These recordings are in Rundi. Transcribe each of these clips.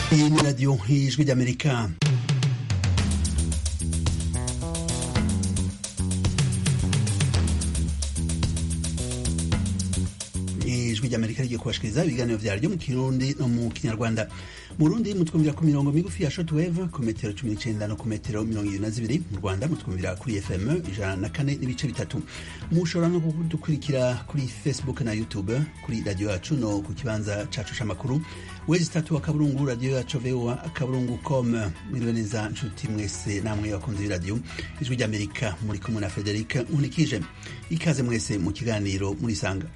Hii ni Radio Ijwi ry'Amerika. ijwi ry'amerika rigiye kubashikiriza ibiganiro vyaryo mu kirundi no mu kinyarwanda mu burundi mutwumvira ku mirongo migufi ya shortwave ku metero cumi n'icenda no ku metero mirongo ibiri na zibiri mu rwanda mutwumvira kuri fm ijana na kane n'ibice bitatu mushobora no kudukurikira kuri facebook na youtube kuri radio yacu no ku kibanza cacu c'amakuru wezi tatu akaburungu radio yacu voa akaburungu com mwiriwe neza nshuti mwese namwe bakunzi b'iradiyo ijwi ry'amerika muri kumwe na frederic nkunikije ikaze mwese mu kiganiro murisanga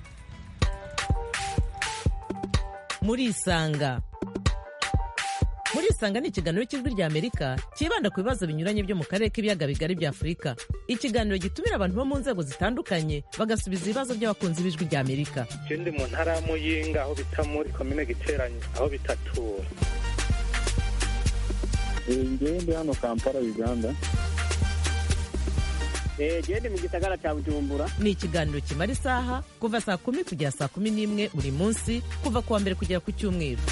murisanga murisanga ni ikiganiro cy'ijwi rya amerika cyibanda ku bibazo binyuranye byo mu karere k'ibiyaga bigari bya afurika ikiganiro gitumira abantu bo mu nzego zitandukanye bagasubiza ibibazo by'abakunzi b'ijwi rya amerika je ndi mu ntara ya muyinga aho bita muri komine giteranyi aho bitatura ngewe ndi hano kampala uganda gende mu gisagara cya bujumbura ni ikiganiro kimara isaha kuva saa kumi kugera saa kumi n'imwe buri munsi kuva ku wa mbere kugera ku cyumweru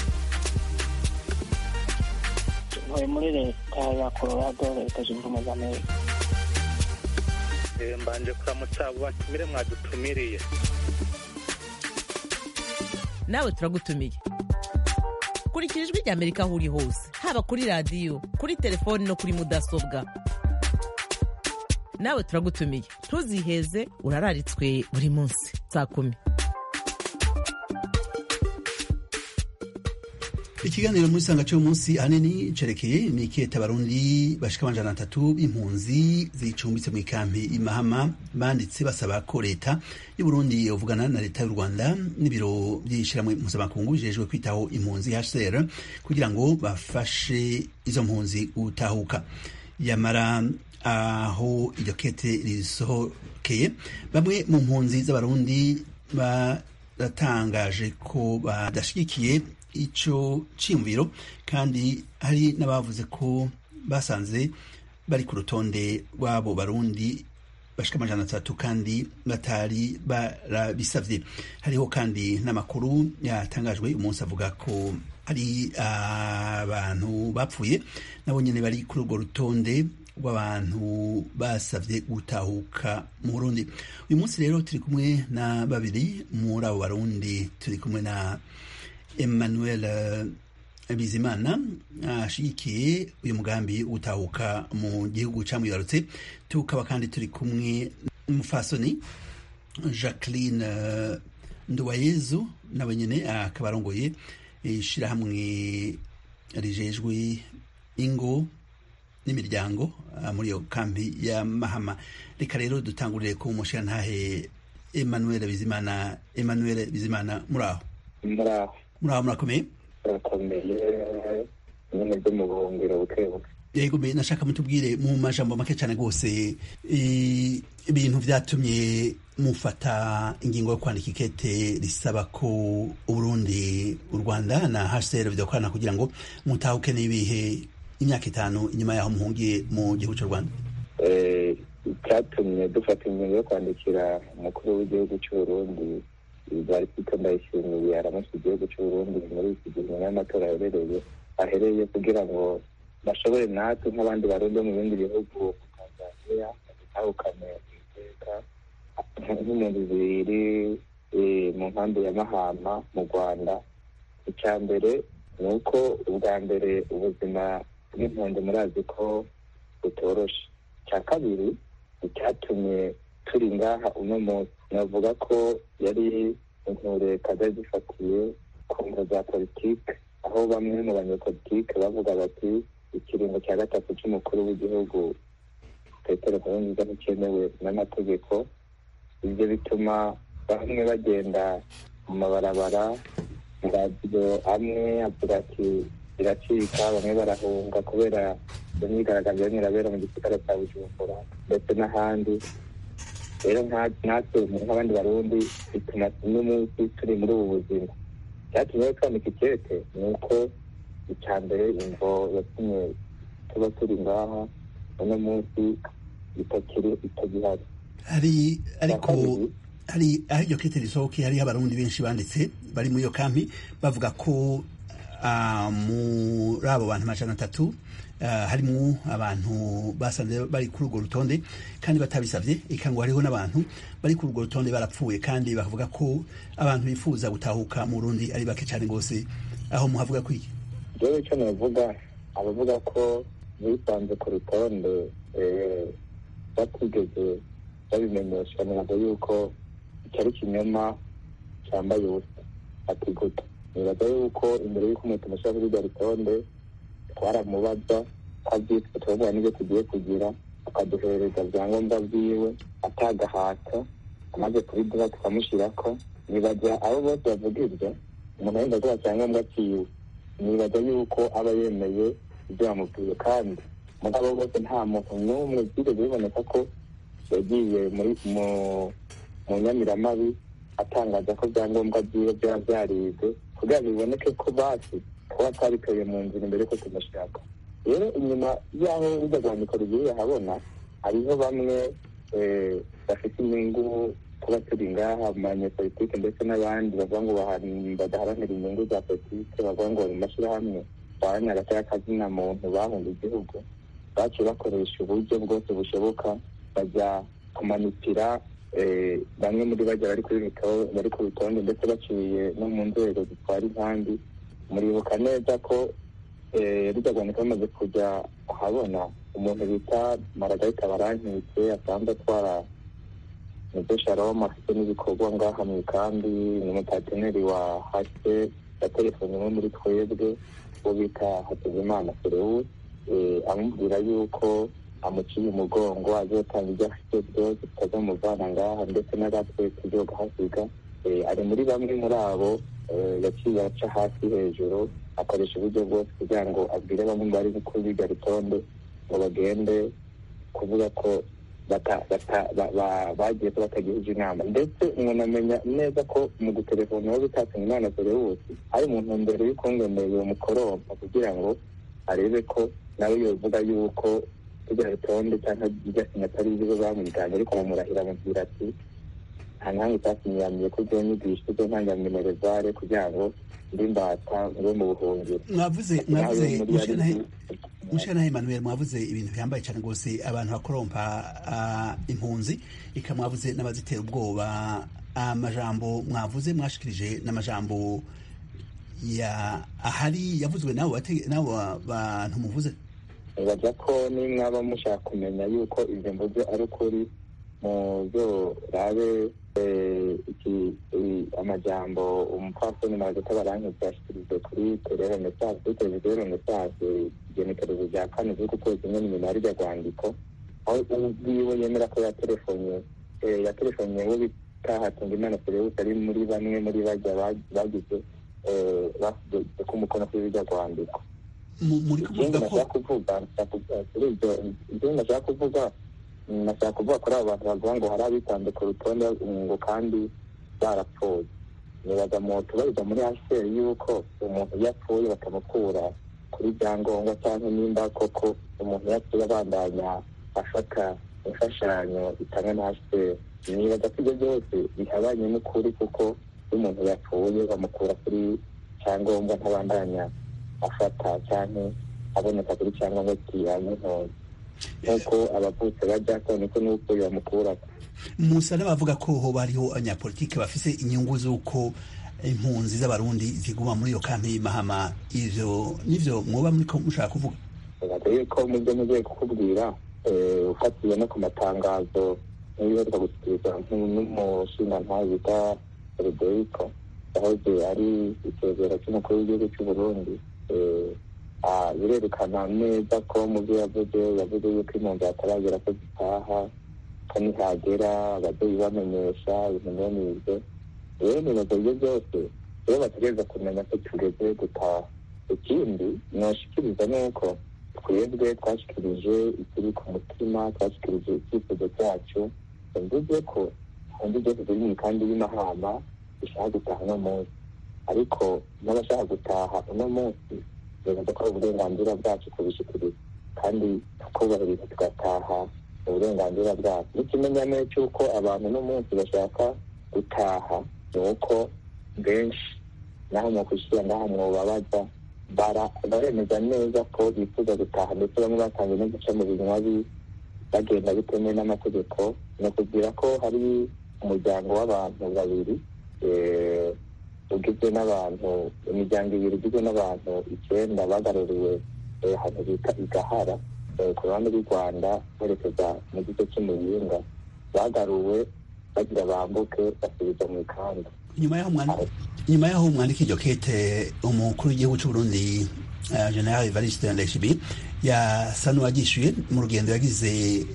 ntuye muri leta ya colorado leta zunze ubumwe za amerika Eh, mbanje kuramutsa abo batumire mwadutumiriye nawe turagutumiye kurikira ijwi rya amerika aho uri hose haba kuri radiyo kuri telefoni no kuri mudasobwa nawe turagutumiye ntuziheze urararitswe buri munsi saa kumi ikiganiro muri sanga cy'uyu munsi ahanini cerekeye imikete abarundi bashika amajana atatu b'impunzi zicumbitse mu ikampi imahama banditse basaba ko leta y'uburundi yovugana na leta y'u rwanda n'ibiro by'ishyirahamwe mpuzamakungu bijejwe kwitaho impunzi hcr kugira ngo bafashe izo mpunzi gutahuka yamara aho iryo kete risohokeye bamwe mu mpunzi z'abarundi baratangaje ko badashyigikiye ico ciyumviro kandi hari n'abavuze ko basanze bari ku rutonde rw'abo barundi bashika amajana atatu kandi batari barabisavye hariho kandi n'amakuru yatangajwe umunsi avuga ko hari abantu bapfuye nabo nyene bari kuri urwo rutonde rw'abantu basavye gutahuka mu Burundi uyu munsi rero turi kumwe na babiri muri abo barundi turi kumwe na Emmanuel uh, Bizimana ashigikiye uh, uyu mugambi utahuka mu gihugu camwibarutse tukaba kandi turi kumwe n'umufasoni Jacqueline uh, Nduwayezu nawe nyene akaba arongoye ishirahamwe rijejwe ingo n'imiryango muri iyo kambi ya Mahama reka rero dutangurire ku mushirantahe Emmanuel Bizimana Emmanuel Bizimana muraho muraho muraho murakomeye turakomeye nyine byo mu buhungiro buke buke yego mbe nashaka mutubwire mu majambo make cyane rwose ibintu vyatumye mufata ingingo yo kwandika ikete risaba ko uburundi u rwanda na hcr bidakorana kugira ngo mutahuke n'ibihe imyaka itanu inyuma yaho muhungiye mu gihugu cy'u rwanda icyatumye dufata ingingo yo kwandikira umukuru w'igihugu cy'uburundi barifite ndayishimiye aramutse igihugu cy'uburundi muri iki gihe nyuma y'amatora aherereye ahereye kugira ngo bashobore natwe nk'abandi barundi bo mu bindi bihugu tanzania batahukane iteka nk'impunzi ziri mu nkambi ya mahama mu rwanda icya mbere ni uko ubwa mbere ubuzima bw'impunzi murazi ko butoroshe icya kabiri icyatumye turi ngaha uno munsi navuga ko yari inkure zari zifatiye ku ngo za politike aho bamwe mu banyepolitike bavuga bati ikiringo cya gatatu cy'umukuru w'igihugu petero nkurunziza nticyemewe n'amategeko ibyo bituma bamwe bagenda mu mabarabara radiyo amwe avuga ati biracika bamwe barahunga kubera iyo myigaragambyo yarimo irabera mu gisagara cya bujumbura ndetse n'ahandi rero natwe nk'abandi barundi bituma uno munsi turi muri ubu buzima icyatumye rero twandika ikete ni uko icya mbere imvo yatumye tuba turi ngaha uno munsi itakiri itagihari hari ariko hari aho iryo kete risohoke hariho abarundi benshi banditse bari muri iyo kampi bavuga ko ah, muri abo bantu amajana atatu ah, harimo abantu basanze bari kuri urwo rutonde kandi batabisabye eka ngo hariho n'abantu bari kuri urwo rutonde barapfuye kandi bakavuga ko abantu bifuza gutahuka mu Burundi ari bake cyane rwose aho muhavuga kwiki rero icyo navuga abavuga ko bisanze ku rutonde eh, batigeze babimenyesha ntabwo yuko icyo ari ikinyoma cyambaye ubusa ati gute nibaza yuko imbere y'uko umuntu amushyira kuri iryo rutonde twaramubaza ko abyitwa turavuga n'ibyo tugiye kugira akaduhereza ibyangombwa byiwe atagahata amaze kubiduha tukamushyirako nibaza abo bose bavuga ibyo umuntu agenda aguha icyangombwa cyiwe nibaza yuko aba yemeye ibyo bamubwiye kandi mugabo bose nta muntu n'umwe byigeze biboneka ko yagiye muri mu mu nyamiramabi atangaza ko ibyangombwa byiwe byaba byaribwe kugira ngo biboneke ko basi kuba twabitoye mu nzira imbere ko tumushaka rero inyuma y'aho bijya rwandiko rugiye habona hariho bamwe eh, bafite inyungu kuba turi ngaha mu banyepolitike ndetse n'abandi bavuga ngo bahari- badaharanira inyungu za politike bavuga ngo bari mu mashyirahamwe baharanira agati k'akazina muntu bahunga igihugu baciye bakoresha uburyo bwose bushoboka bajya kumanitira eh, bamwe muri bajya bari kuri ruto- bari ku rutonde ndetse baciye no mu nzego zitwara inkambi muribuka neza ko eh, rujya rwandika bamaze kujya ahabona umuntu bita maragarita barankitse asanzwe atwara nibyo shalom afite n'ibikorwa ngaha mu ikambi ni umupateneri wa hase ya telefoni imwe muri twebwe uwo bita hakizimana ferewu amubwira yuko amuciye umugongo azotanga ibyo afite byose tutazamuvana ngaha ndetse n'agatwe tuzoga hasiga Eh, ari muri bamwe muri abo eh, yaciye aca hasi hejuru akoresha uburyo bwose kugira ngo abwire bamwe bari kuri iryo rutonde ngo bagende kuvuga ko bata- bata- ba- ba- bagiye ko batagihuje inama ndetse umuntu amenya neza ko mu gutelefona uwo bitatse umwana Ferewusi ari mu ntumbero y'ukungemeye uwo mukorompa kugira ngo arebe ko nawe yovuga yuko iryo rutonde cyangwa iryo sinya atari ibyo bamwiganye ariko bamurahira amubwira ati nta ntange utakinyamiye ko ibyo nyigisho ibyo ntangaminerevare kugira ngo ndi mbata ngo mu buhungiro mwavuze Nawe mwavuze muri mushanahe yari- mushanahe Emmanuel mwavuze ibintu bihambaye cyane rwose abantu bakorompa ah, impunzi ika mwavuze n'abazitera ubwoba amajambo mwavuze mwashikirije n'amajambo ya ahari yavuzwe n'abo bate- n'abo bantu muvuze nibaza ko nimwaba mushaka kumenya yuko ibyo mvuze ari ukuri mu byo rabe eh, iki i- amajambo umupfasoni mazuta barankitse yashikirije kuri terero mesaje kuri televiziyo mesaje igenekerezo rya kane z'uku kwezi nyine nyuma y'iryo rwandiko aho ubwiwe yemera ko yatelefonye eh, yatelefonye we bita hatungimana ferewusi ari muri bamwe muri bajya ba- bagize eh, bashyize ko umukono kuri iryo rwandiko Mu- muri ikindi kuvuga ko nashaka kuvuga nashaka kuvuga kuri ibyo ikindi nashaka kuvuga mm, nashaka kuvuga kuri abo bantu bavuga ngo hari abitanze ku rutonde ngo kandi barapfuye nibaza mu tubariza muri hcr yuko umuntu iyo apfuye bakamukura kuri byangombwa cyangwa nimba koko umuntu iyo apfuye abandanya afata imfashanyo itangwa na hcr nibaza ko ibyo byose bihabanye n'ukuri kuko iyo umuntu yapfuye bamukura kuri cyangombwa ntabandanya afata cyangwa aboneka kuri cyangombwa kiranye ntoya nk'uko abavutse bajya ko niko n'upfuye bamukura musa n'abavuga ko hoba hariho abanyapolitike bafise inyungu z'uko impunzi z'abarundi ziguma muri iyo kampi y'imahama ivyo nivyo mwoba muriko mushaka kuvuga bibaza yuko mu byo mugiye kukubwira eh, ufatiye no ku matangazo n'ibiheruka gushyikirizwa n'umushingantahe bita frederico yahoze ari icyegera cy'umukuru w'igihugu cy'u burundi eh, ah, birerekana neza ko mu byo yavuze yavuze yuko impunzi hataragera ko zitaha ko nihagera ababyeyi bamenyesha ibintu bene ibyo rero nibaza ibyo byose rero bategereza kumenya ko tugeze gutaha ikindi noshikiriza ni uko twebwe twashikirije ikiri ku mutima twashikirije icyifuzo cyacu mvuze ko undi byose ziri mu kandi y'imahama bishaka gutaha uno munsi ariko n'abashaka gutaha uno munsi bibaza ko ari uburenganzira bwacu kubishikiriza kandi tukubahiriza tugataha uburenganzira bwacu n'ikimenyane cy'uko abantu uno munsi bashaka gutaha ni uko benshi naho mu kwishyura naho mwobabaza baremeza neza ko bifuza gutaha ndetse bamwe batangiye no guca mu binywabi bagenda bitemewe n'amategeko ni ukubwira ko hari umuryango w'abantu babiri ugizwe n'abantu imiryango ibiri igizwe n'abantu icyenda bagaruriwe ahantu bita igahara ku ruhande rw'u rwanda berekeza mu gice cy'umuyinga bagaruwe bagira bambuke basubiza mu ikanda nyuma y'aho umwandika iryo kete umukuru w'igihugu cy'uburundi general evariste ndayishimiye yasa n'uwagishyuye mu rugendo yagize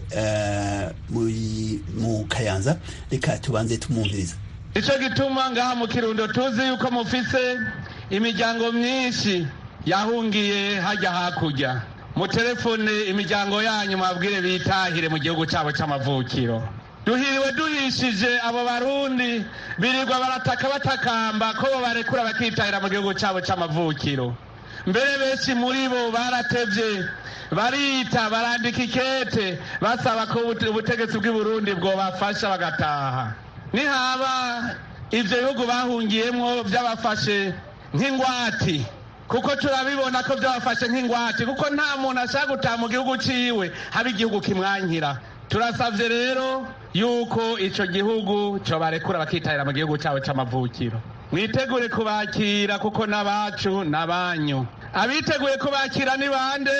mu kayanza reka tubanze tumwumviriza nicyo gituma ngaha mu kirundo tuzi yuko mufise imiryango myinshi yahungiye hajya hakurya mu telefone imiryango yanyu mabwire bitahire mu gihugu cyabo cy'amavukiro duhiriwe duhishije abo barundi birirwa barataka batakamba ko bo barekura bakitahira mu gihugu cyabo cy'amavukiro mbere benshi muri bo baratevye barita barandika ikete basaba ko ubutegetsi bw'i burundi bwobafasha bagataha nihaba ivyo bihugu bahungiyemwo vyabafashe nk'ingwati kuko turabibona ko byabafashe nk'ingwate kuko nta muntu ashaka gutaha mu gihugu ciwe haba igihugu kimwankira turasavye rero yuko ico gihugu cobarekura bakitahira mu gihugu cabo c'amavukiro mwitegure kubakira kuko n'abacu n'abanyu abiteguye kubakira ni bande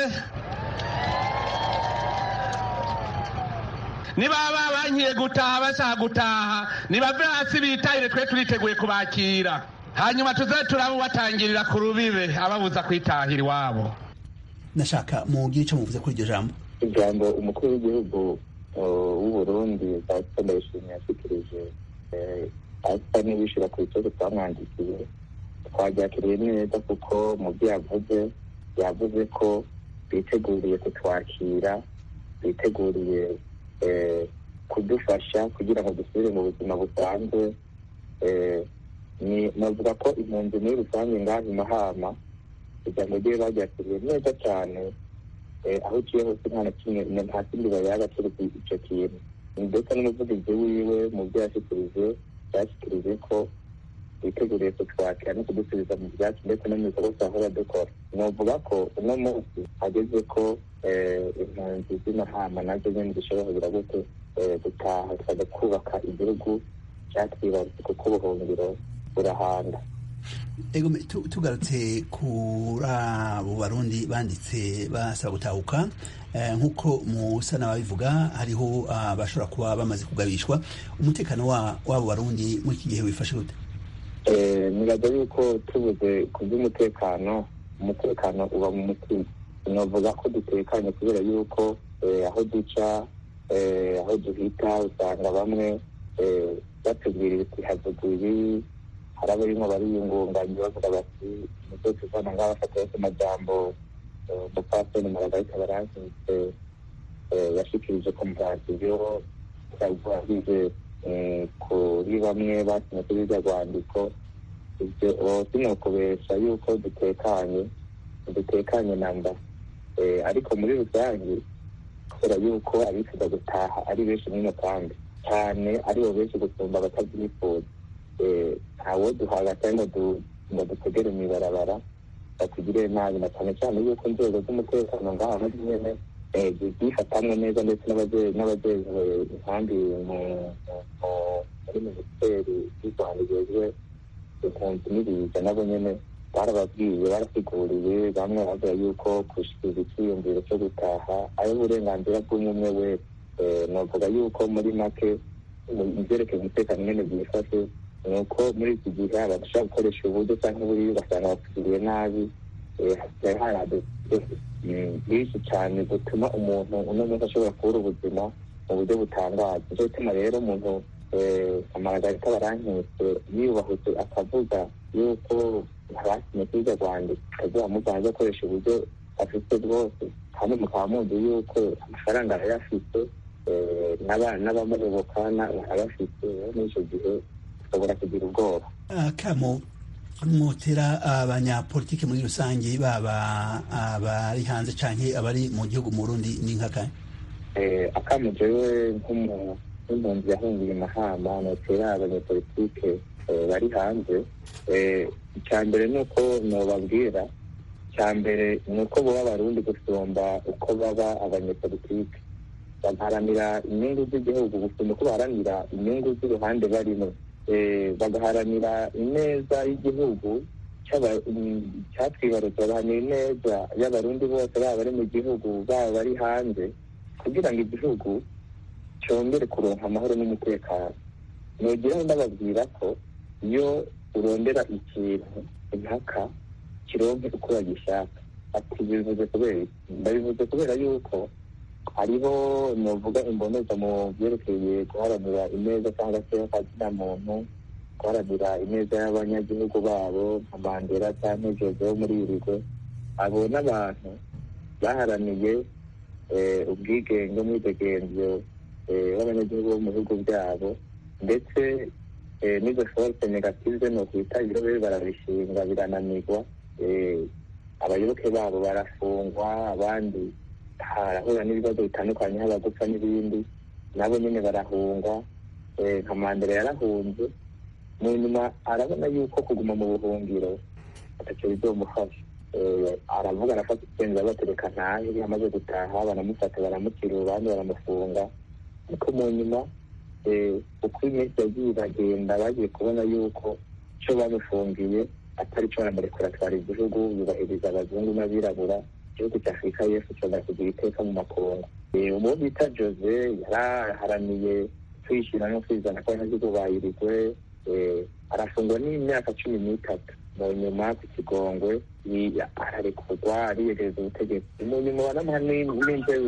nibaba bankiye gutaha bashaka gutaha nibave hasi bitahire twe turiteguye kubakira hanyuma tuze turabubatangirira ku rubibe ababuza kwitahira iwabo nashaka mugire icyo muvuze kuri iryo jambo ijambo umukuru w'igihugu w'uburundi pasita ndayishimiye yashikirije asa n'ibishira ku kibazo twamwandikiye twabyakiriye neza kuko mu byo yavuze yavuze ko biteguriye kutwakira biteguriye kudufasha kugira ngo dusubire mu buzima busanzwe navuga ko impunzi muri rusange ngaha imahama ijambo rye baryakiriye neza cyane aho uciye hose nta na kimwe nta kindi bayaga keretse icyo kintu ndetse n'umuvugizi wiwe mu byo yashikirije yashikirije ko biteguriye kutwakira no kudusubiza mu byacu ndetse no mu bikorwa twahora dukora novuga ko uno munsi hageze ko impunzi z'imahama nazo nyine zishobora kugira gute gutaha tukajya kubaka igihugu cyatwibarutse kuko ubuhungiro burahanda ego tugarutse kuri abo barundi banditse basaba gutahuka nk'uko musa n'ababivuga hariho abashobora kuba bamaze kugabishwa umutekano w'abo barundi muri iki gihe wifashe gute nibaza yuko tubuze ku by'umutekano umutekano uba mu mutima navuga ko dutekanye kubera yuko aho duca aho duhita usanga bamwe batubwira ibiti havuguye hari abarimo bariyungunganya bavuga bati nibyo tuvana ngaho bafata yose amajambo umupasiteri maragarita barankitse yashikirije ku muradiyo yagize kuri bamwe basinye kuri iryo rwandiko ibyo sinokubesha yuko dutekanye dutekanye namba ariko muri rusange kubera yuko abifuza gutaha ari benshi muri kandi cyane aribo benshi gusumba abatabyifuza ntawo duhaga cyangwa ngo dutegere mu ibarabara batugire nabi na cyane cyane yuko inzego z'umutekano ngaha muri nyene zifatamwe neza ndetse n'abajejwe inkambi muri minisiteri y'u rwanda ijejwe impunzi n'ibiza nabo nyene barababwiye barasiguriye bamwe bavuga yuko gushikiriza icyiyumviro cyo gutaha ari uburenganzira bw'umwe wese navuga yuko muri make ibyerekeye umutekano nyene byifashe ni uko muri iki gihe abantu bashobora gukoresha uburyo cyangwa uburyo ugasanga bapfiriye nabi hasigaye hari byinshi cyane gutuma umuntu uno munsi ashobora kubura ubuzima mu buryo butangaje nicyo gituma rero umuntu amaragarita barankitse yiyubahutse akavuga yuko abasinye kuri iryo rwanda akazuba muganga akoresha uburyo afite bwose kandi mukaba muzi yuko amafaranga arayafite n'abamuyoboka arabafite muri icyo gihe ushobora kugira ubwoba akamo mwotera abanyapolitiki muri rusange baba abari hanze canke abari mu gihugu mu Burundi ni nkakahe akamo jewe nk'impunzi yahungiye imahama notera abanyapolitike bari hanze icya mbere ni uko nobabwira icya mbere ni uko baba abarundi gusumba uko baba abanyepolitike bagaharanira inyungu z'igihugu gusumba uko baharanira inyungu z'uruhande barimo bagaharanira ineza y'igihugu cyatwibarutse bagaharanira ineza y'abarundi bose baba bari mu gihugu baba bari hanze kugira ngo igihugu cyongere kuronka amahoro n'umutekano nugeraho ndababwira ko iyo urondera ikintu impaka kironke uko bagishaka ati bivuze kubera ndabivuze kubera yuko hariho nuvuga imboneza mu byerekeye guharanira ineza cyangwa se akazina muntu guharanira ineza y'abanyagihugu babo nka mandela cyangwa jose wo muri irigwe abo n'abantu baharaniye ubwigenge umwidegemvyo w'abanyagihugu bo mu bihugu byabo ndetse n'izo force negative ni ukwita ibirobe barabishinga birananirwa abayoboke babo barafungwa abandi harahura n'ibibazo bitandukanye haba gupfa n'ibindi nabo nyine barahungwa nka mandela yarahunze mu nyuma arabona yuko kuguma mu buhungiro atacyo bizomufasha aravuga arafata icyemezo abatereka ntahe amaze gutaha baramufata baramukira urubanza baramufunga ariko mu nyuma uko iminsi yagiye iragenda bagiye kubona yuko icyo bamufungiye atari cyo baramurekura atwara igihugu yubahiriza abazungu n'abirabura igihugu cya afurika y'epfo cyongera kugira iteka mu makungu uwo bita jose yaraharaniye kwishyira no kwizana ko abanyagihugu bayirirwe arafungwa n'imyaka cumi n'itatu mu nyuma ku kigongwe ararekurwa ariyegereza ubutegetsi mu nyuma baramuha n'inzego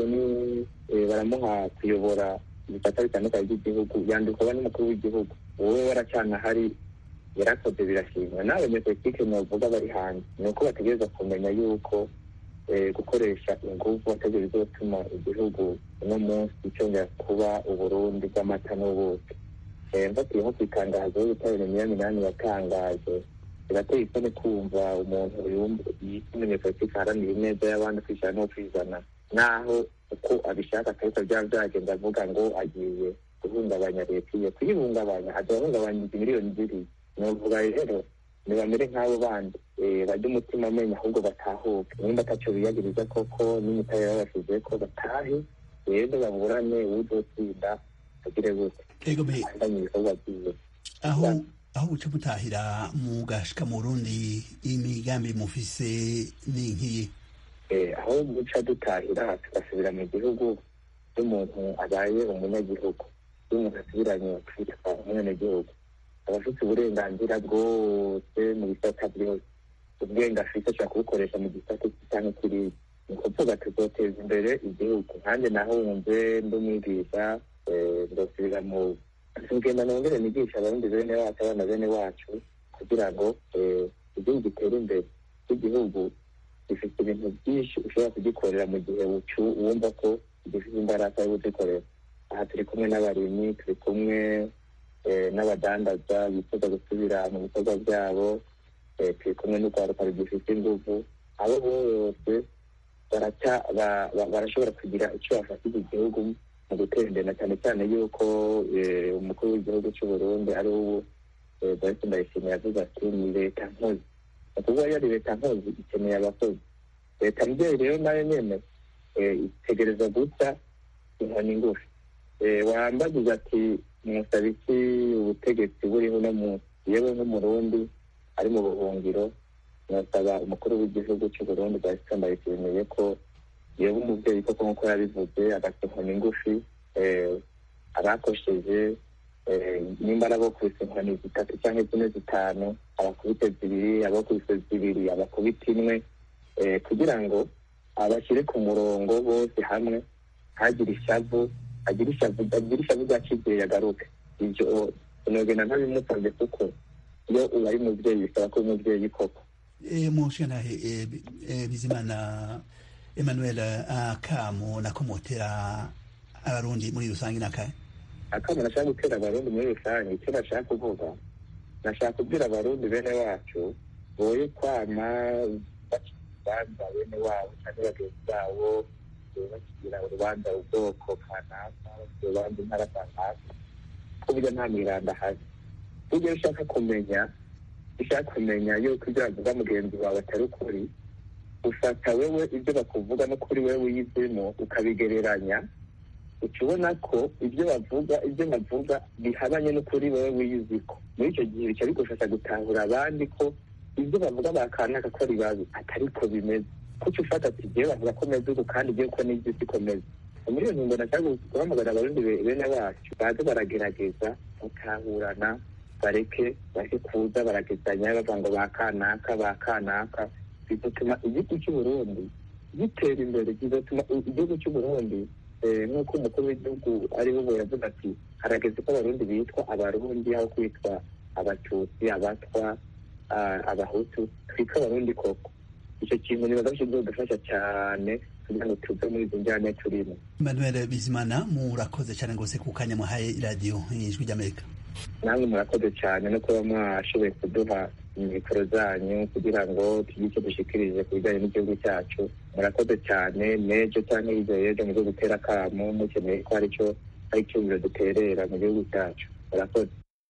baramuha kuyobora ibitata bitandukanye by'igihugu yandikwa n'umukuru w'igihugu wowe waracana hari yarakoze birashimwa n'abanyepolitike novuga bari hanze ni uko bategereza kumenya yuko gukoresha ingufu bategereza bizotuma igihugu uno munsi cyongera kuba uburundi bw'amata n'ubuki mfatiye nko ku itangazo y'ubutabera minani yatangaje birateye isoni kumva umuntu yita umunyepolitike aharanira ineza y'abandi kwishyira no kwizana naho uko abishaka akariko byaba byagenda avuga ngo agiye guhungabanya leta iyo kuyihungabanya azahungabanya izi miliyoni zibiri novuga rero ntibamere nk'abo bandi bajya umutima amenya ahubwo batahuke nimba atacyo biyagiriza koko n'imitari babashize ko batahe rero baburane uzotsinda agire gute andanye ibikorwa byiwe aho aho uca mutahira mugashika mu Burundi imigambi mufise ni nkiyi aho guca dutahira tugasubira mu gihugu cy'umuntu abaye umunyagihugu iyo umuntu asubiranye kwitwa umwenegihugu aba afite uburenganzira bwose mu bisata byose ubwenge afite ashobora kubukoresha mu gisata cyangwa kiriya ni ukuvuga tuzoteza imbere igihugu nanjye nahunze ndumwigisha ndosubira mu tugenda nongere nigisha abarundi bene wacu abana bene wacu kugira ngo igihugu gitere imbere igihugu gifite ibintu byinshi ushobora kugikorera mu gihe wumva ko gifite imbaraga yo kugikorera aha turi kumwe n'abarimyi turi kumwe n'abadandaza bifuza gusubira mu bikorwa byabo turi kumwe n'urwaruka rugifite ingufu abo bose barashobora kugira icyo bafashije igihugu mu gutera imbere na cyane cyane yuko umukuru w'igihugu cy'u Burundi ari ubu Boris Ndayishimiye yavuze ati ni leta nkozi ni ukuvuga iyo ari leta nkozi ikeneye abakozi leta mbyeyi rero nayo nyene itegereza guca inkoni ngufi wambagiza ati musaba iki ubutegetsi buriho uno munsi yewe nk'umurundi ari mu buhungiro nasaba umukuru w'igihugu cy'u Burundi Boris Ndayishimiye ko yewe umubyeyi koko nk'uko yabivuze agaca inkoni ngufi abakosheje nimba arabokubise inkoni zitatu cyangwa zine zitanu abakubite zibiri abakubise zibiri abakubite imwe kugira ngo abashyire ku murongo bose hamwe ntagire ishavu agire ishavu agire ishavu rya kizere yagaruke ibyo sinogenda ntabimusabye kuko iyo ubaye umubyeyi bisaba ko umubyeyi koko mushanahe bizimana emmanuel akamu nakomotera abarundi muri rusange nakahe akamu nashaka gutera abarundi muri rusange icyo nashaka kuvuga nashaka kubwira abarundi bene wacu boye kwama bakibanza bene wabo cyangwa bagenzi babo bakigira urubanza ubwoko kanaka urubanza intara kanaka ko burya nta miranda ahari burya ushaka kumenya ushaka kumenya yuko ibyo wavuga mugenzi wawe atari ukuri ufata wewe ibyo bakuvuga no kuri wewe uyizemo ukabigereranya uca ubona ko ibyo bavuga ibyo bavuga bihabanye no kuri wewe wiyiziko muri icyo gihe bica bigufasha gutahura abandi ko ibyo bavuga bakanaka ko ari babi atari ko bimeze kuko ufata ati igihe bavuga ko meze uku kandi igihe uko n'ibyo siko meze muri iyo ngingo nashaka guhamagara abarundi bene wacu baze baragerageza gutahurana bareke bareke kuza baragezanya bavuga ngo ba kanaka ba kanaka bigatuma igihugu cy'uburundi gitera imbere kigatuma igihugu cy'uburundi nk'uko umukuru w'igihugu ariwe ubu yavuga ati harageze ko abarundi bitwa abarundi aho kwitwa abatutsi abatwa abahutu twitwa abarundi koko icyo kintu nibaza ko kizodufasha cyane kugira ngo tuve muri izo njyane turimo manuel bizimana murakoze cyane rwose ku kanya muhaye iradiyo ijwi ry'amerika namwe murakoze cyane no kuba mwashoboye kuduha mikoro zanyu kugira ngo tugire icyo dushikirije ku bijyanye n'igihugu cyacu murakoze cyane n'ejo cyangwa hirya y'ejo muze gutera akamo mukeneye ko hari icyo hari icyumviro duterera mu gihugu cyacu murakoze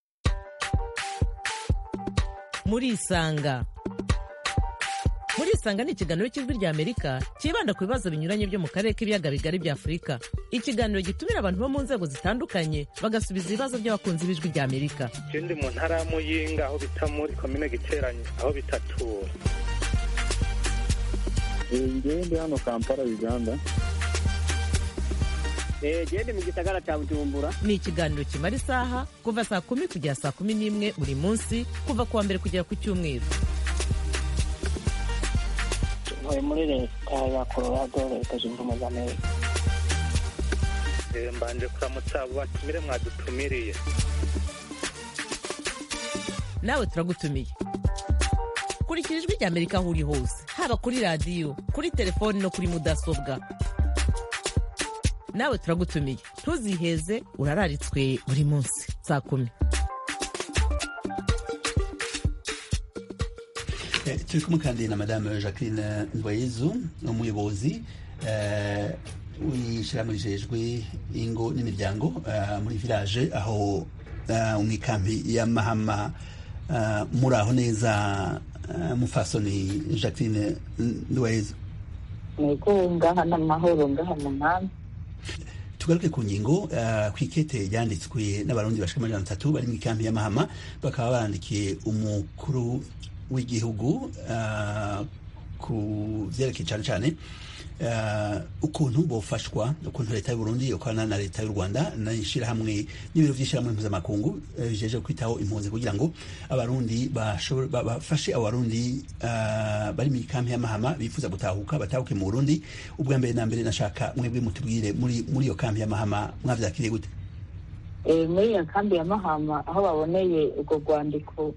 murisanga murisanga ni ikiganiro cy'ijwi rya amerika cyibanda ku bibazo binyuranye byo mu karere k'ibiyaga bigari bya afurika ikiganiro gitumira abantu bo mu nzego zitandukanye bagasubiza ibibazo by'abakunzi b'ijwi rya amerika je ndi mu ntara ya muyinga aho bita muri komine giteranye aho bitatura ngewe ndi hano kampala uganda gende mu gisagara cya bujumbura ni ikiganiro kimara isaha kuva saa kumi kugera saa kumi n'imwe buri munsi kuva ku wa mbere kugera ku cyumweru ntuye muri leta ya colorado leta zunze ubumwe za amerika Eh, mbanje kuramutsa abo batumire mwadutumiriye nawe turagutumiye kurikira ijwi rya amerika aho uri hose haba kuri radiyo kuri telefoni no kuri mudasobwa nawe turagutumiye ntuziheze urararitswe buri munsi saa kumi Eh, turi kumwe kandi na madame jacqueline ndwayezu umuyobozi eh, w'ishyirahamwe rijejwe ingo n'imiryango eh, muri village aho eh, mu ikambi ya mahama eh, muri aho neza eh, mufasoni jacqueline ndwayezu nego ngaha n'amahoro ngaha mu nkambi tugaruke ku ngingo uh, ku ikete ryanditswe n'abarundi bashika amajana atatu bari mu ikambi ya mahama bakaba barandikiye umukuru w'igihugu uh, ku vyerekeye cane cane uh, ukuntu bofashwa ukuntu leta y'uburundi yokorana na leta y'u rwanda n'ishirahamwe n'ibiro vy'ishirahamwe mpuzamakungu uh, bijeje kwitaho impunzi kugira ngo abarundi bashobore- ba- bafashe abo barundi uh, bari mu ikambi ya mahama bifuza gutahuka batahuke mu burundi ubwa mbere na mbere nashaka mwebwe mutubwire muri muri iyo kambi ya mahama mwavyakiriye gute Eh, muri iyo kambi ya mahama aho baboneye urwo rwandiko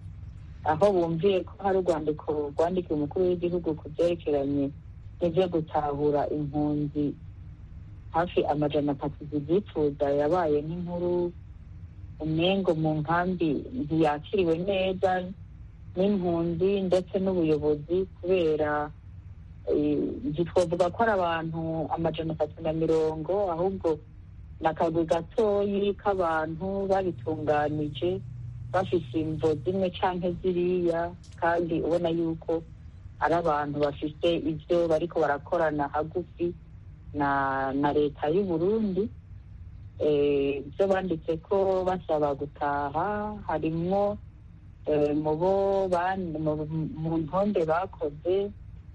aho bumviye ko hari urwandiko rwandikiwe umukuru w'igihugu ku byerekeranye n'ibyo gutahura impunzi hafi amajana atatu zibyifuza yabaye nk'inkuru umengo mu nkambi ntiyakiriwe neza n'impunzi ndetse n'ubuyobozi kubera eh, ntitwavuga ko ari abantu amajana atatu na mirongo ahubwo ni akagwi gatoyi k'abantu babitunganije bafise imvo zimwe canke ziriya kandi ubona yuko ari abantu bafite ibyo bariko barakorana hagufi na na leta y'u Burundi Eh, ibyo banditse ko basaba gutaha harimwo eh, mu bo ban- mu- mu ntonde bakoze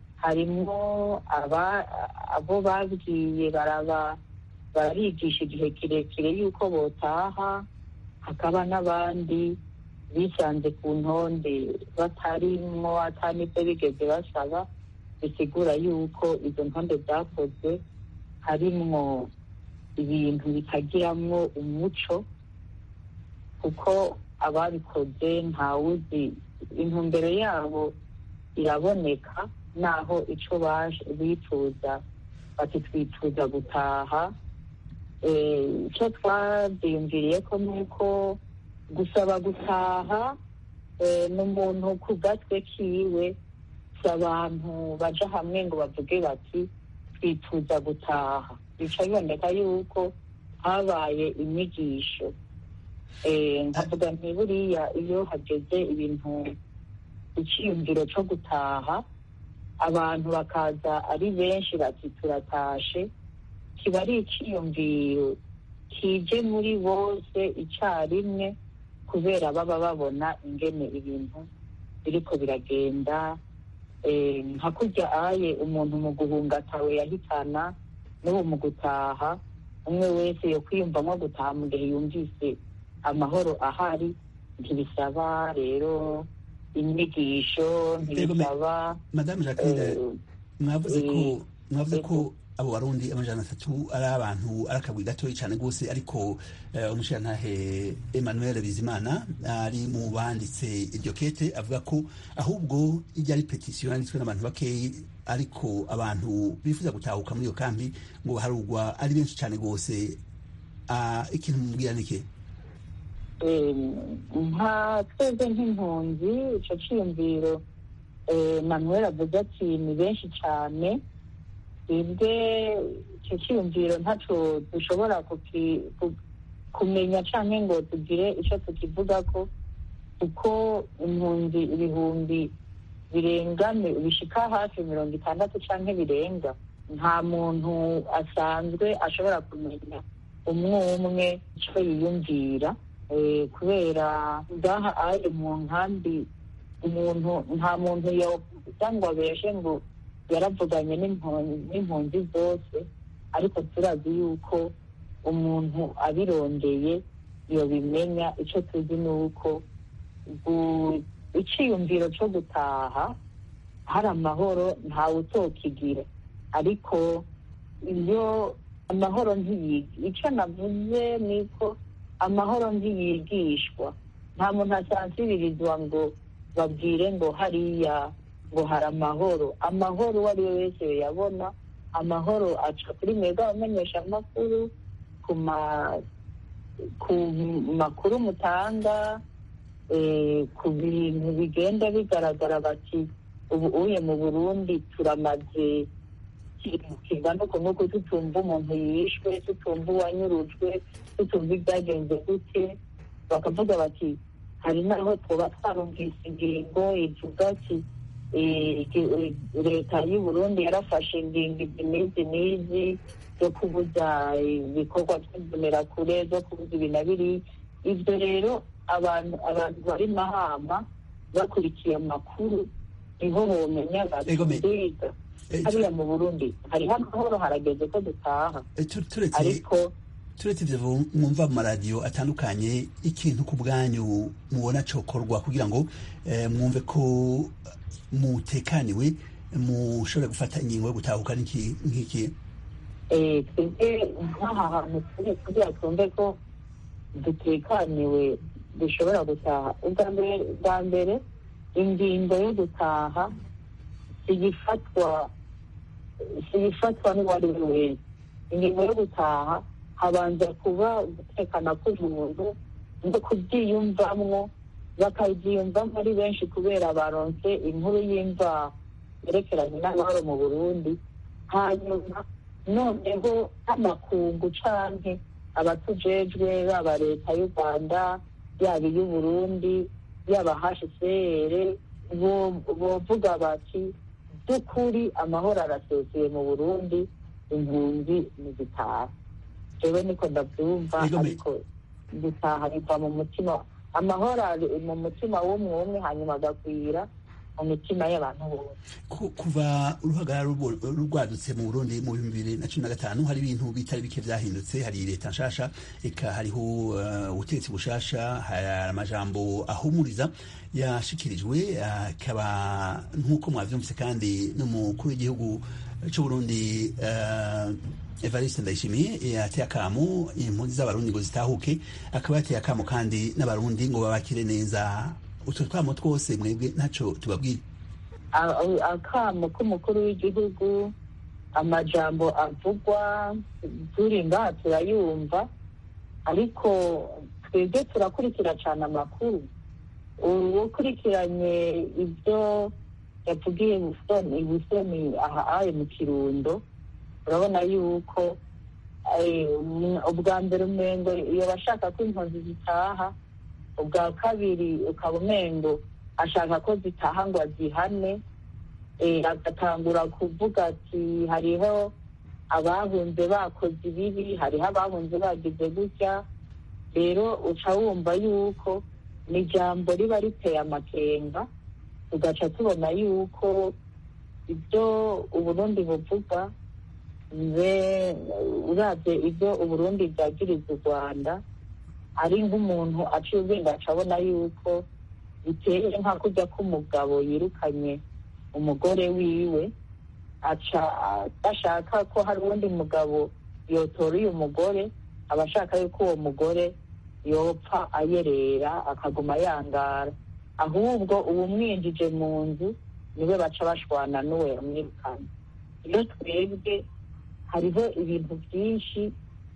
harimwo aba- abo babwiye baraba barigisha igihe kirekire yuko botaha hakaba n'abandi bisanze ku ntonde batarimwo ata n'ibyo bigeze basaba bisigura yuko izo ntonde zakozwe harimwo ibintu bitagiramwo umuco kuko ababikoze ntawuzi intumbero yabo iraboneka naho ico baje bifuza bati twifuza gutaha Eh, icyo twabyiyumviriye ko ni uko gusaba gutaha eh, n'umuntu ku gatwe kiwe si abantu baja hamwe ngo bavuge bati twifuza gutaha bica biboneka yuko habaye inyigisho Eh, nkavuga nti buriya iyo hageze ibintu icyiyumviro cyo gutaha abantu bakaza ari benshi bati turatashe kiba ari icyiyumviro kije muri bose icyarimwe kubera baba babona ingene ibintu biriko biragenda nka kurya aye umuntu mu guhunga atawe yahitana n'ubu mu gutaha umwe wese yo kwiyumvamo gutaha mu gihe yumvise amahoro ahari ntibisaba rero inyigisho ntibisaba madamu jacqueline mwavuze ko mwavuze ko abo barundi amajana atatu ari abantu ari akagwi gatoya cyane rwose ariko umushirantahe emmanuel bizimana ari mu banditse iryo kete avuga ko ahubwo ijya ari petisiyo yanditswe n'abantu bakeyi ariko abantu bifuza gutahuka muri iyo kambi ngo baharugwa ari benshi cyane rwose ikintu mubwira ni iki nka twebwe nk'impunzi icyo cyiyumviro manuel avuze ati ni benshi cyane twebwe icyo cyiyumviro ntacyo dushobora kumenya cyangwa ngo tugire icyo tukivuga ko kuko impunzi ibihumbi birenga bishika hafi mirongo itandatu cyangwa birenga nta muntu asanzwe ashobora kumenya umwe umwe icyo yiyumvira kubera ngaha ari mu nkambi umuntu nta muntu cyangwa abeshe ngo yaravuganye n'impunzi zose ariko turazi yuko umuntu abirondeye iyo bimenya icyo tuzi ni uko icyiyumviro cyo gutaha hari amahoro ntawe utokigira ariko iyo amahoro ntiyiga icyo navuze ni ko amahoro ntiyigishwa nta muntu asansibirizwa ngo babwire ngo hariya ngo hari amahoro amahoro uwo ari we wese yabona amahoro aca kuri mwebwe abamenyesha amakuru ku makuru mutanga ku bintu bigenda bigaragara bati ubu uye mu burundi turamaze kingana uku nuko tutumva umuntu yishwe tutumva uwanyurujwe tutumva ibyagenze gute bakavuga bati hari n'aho tuba twarumvise ingingo ivuga ati leta y'u burundi yarafashe ingingo izi n'izi n'izi zo kubuza ibikorwa by'imbonerakure zo kubuza ibi na biriya ibyo rero abantu abantu bari mahama bakurikiye amakuru niho bomenya batiga hariya mu burundi hariho amahoro harageze ko dutaha ariko turetse ivyo mwumva mu maradiyo atandukanye ikintu ku bwanyu mubona cokorwa kugira ngo mwumve ko mutekaniwe mushobore gufata ingingo yo gutahuka nk'iki twebwe nk'aha hantu turi kugira twumve ko dutekaniwe dushobora gutaha ubwa mbere ingingo yo gutaha siyifatwa siyifatwa n'uwo ari we wese ingingo yo gutaha habanza kuba gutekana k'umuntu no kubyiyumvamwo bakabyiyumvamo ari benshi kubera baronse inkuru y'imvaho yerekeranye n'amahoro mu burundi hanyuma noneho n'amakungu canke abatujejwe baba leta y'u rwanda yaba iy'uburundi yaba hcr bovuga bati by'ukuri amahoro arasezeye mu burundi impunzi nizitaha jewe niko ndabyumva ariko gutaha biva mu mutima amahoro ari mu mutima w'umwe umwe hanyuma agakwira mu mitima y'abantu bose kuva uruhagarara rwadutse mu burundi mu bihumbi bibiri na cumi na gatanu hari ibintu bitari bike byahindutse hari leta nshasha eka hariho ubutegetsi bushasha hari amajambo ahumuriza yashikirijwe akaba nk'uko mwavyumvise kandi n'umukuru w'igihugu c'uburundi evariste ndayishimiye yateye akamo impunzi z'abarundi ngo zitahuke akaba yateye akamo kandi n'abarundi ngo babakire neza utwo twamo twose mwebwe ntaco tubabwire akamo k'umukuru w'igihugu amajambo avugwa turi ngaha turayumva ariko twebwe turakurikira cyane amakuru ukurikiranye ibyo yavugiye busoni busoni aha ayo mu kirundo urabona yuko ubwa mbere umengo iyo bashaka ko impunzi zitaha ubwa kabiri ukaba umengo ashaka ko zitaha ngo azihane eh, agatangura kuvuga ati hariho abahunze bakoze ibibi hariho abahunze bagize gutya rero uca wumva yuko ni ijambo riba riteye amakenga tugaca tubona yuko ibyo uburundi buvuga mbe urabye ibyo uburundi bwagiriza u rwanda ari nk'umuntu aciye ubwenge aca abona yuko biteye nka kujya k'umugabo yirukanye umugore wiwe aca bashaka ko hari uwundi mugabo yotora uyu mugore aba ashaka yuko uwo mugore yopfa ayerera akaguma yangara ahubwo uwumwinjije mu nzu niwe baca bashwana n'uwo yamwirukanye iyo twebwe hariho ibintu byinshi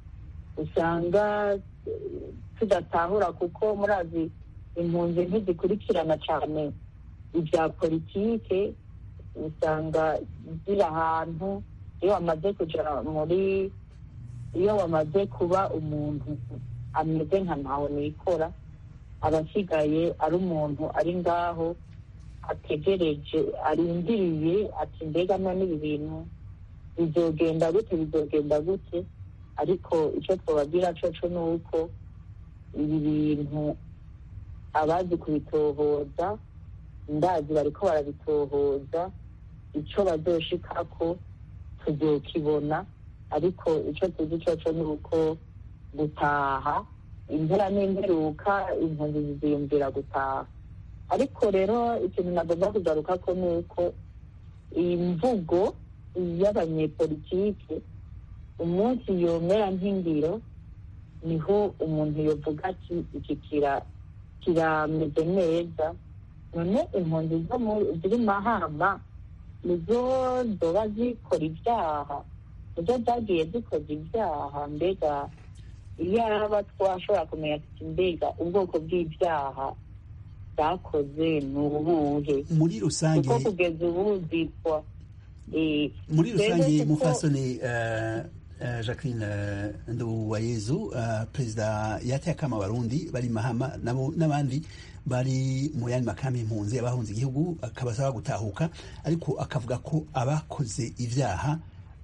usanga eh, tudatahura kuko murazi impunzi ntizikurikirana cyane ibya politike usanga ziri ahantu iyo wamaze kujya muri iyo wamaze kuba umuntu ameze nka ntawe nikora aba asigaye ari umuntu ari ngaho ategereje arindiriye ati mbega none ibi bintu bizogenda gute bizogenda gute ariko icyo twababwira coco ni uko ibi bintu abazi kubitohoza ndazi bariko barabitohoza icyo bazoshikako tuzokibona ariko icyo tuzi coco ni uko gutaha impera n'imperuka impunzi ziziyumvira gutaha ariko rero ikintu nagomba kugaruka ko ni uko iyi mvugo y'abanyepolitike umunsi yomera nk'ingiro niho umuntu yovuga ati iki kira kirameze neza none impunzi zo mu- ziri mahama nizo zoba zikora ibyaha nizo zagiye zikoze ibyaha mbega iyaba twashobora kumenya ati mbega ubwoko bw'ibyaha bwakoze ni ubuhe muri rusange kuko kugeza ubu zitwa eh, muri rero rusange kuko- mufasoni uh, uh, jacqueline uh, nduwayezu uh, perezida yateye akama abarundi bari mahama nabo n'abandi bari mu yandi makambi y'impunzi abahunze igihugu akabasaba gutahuka ariko akavuga ko abakoze ibyaha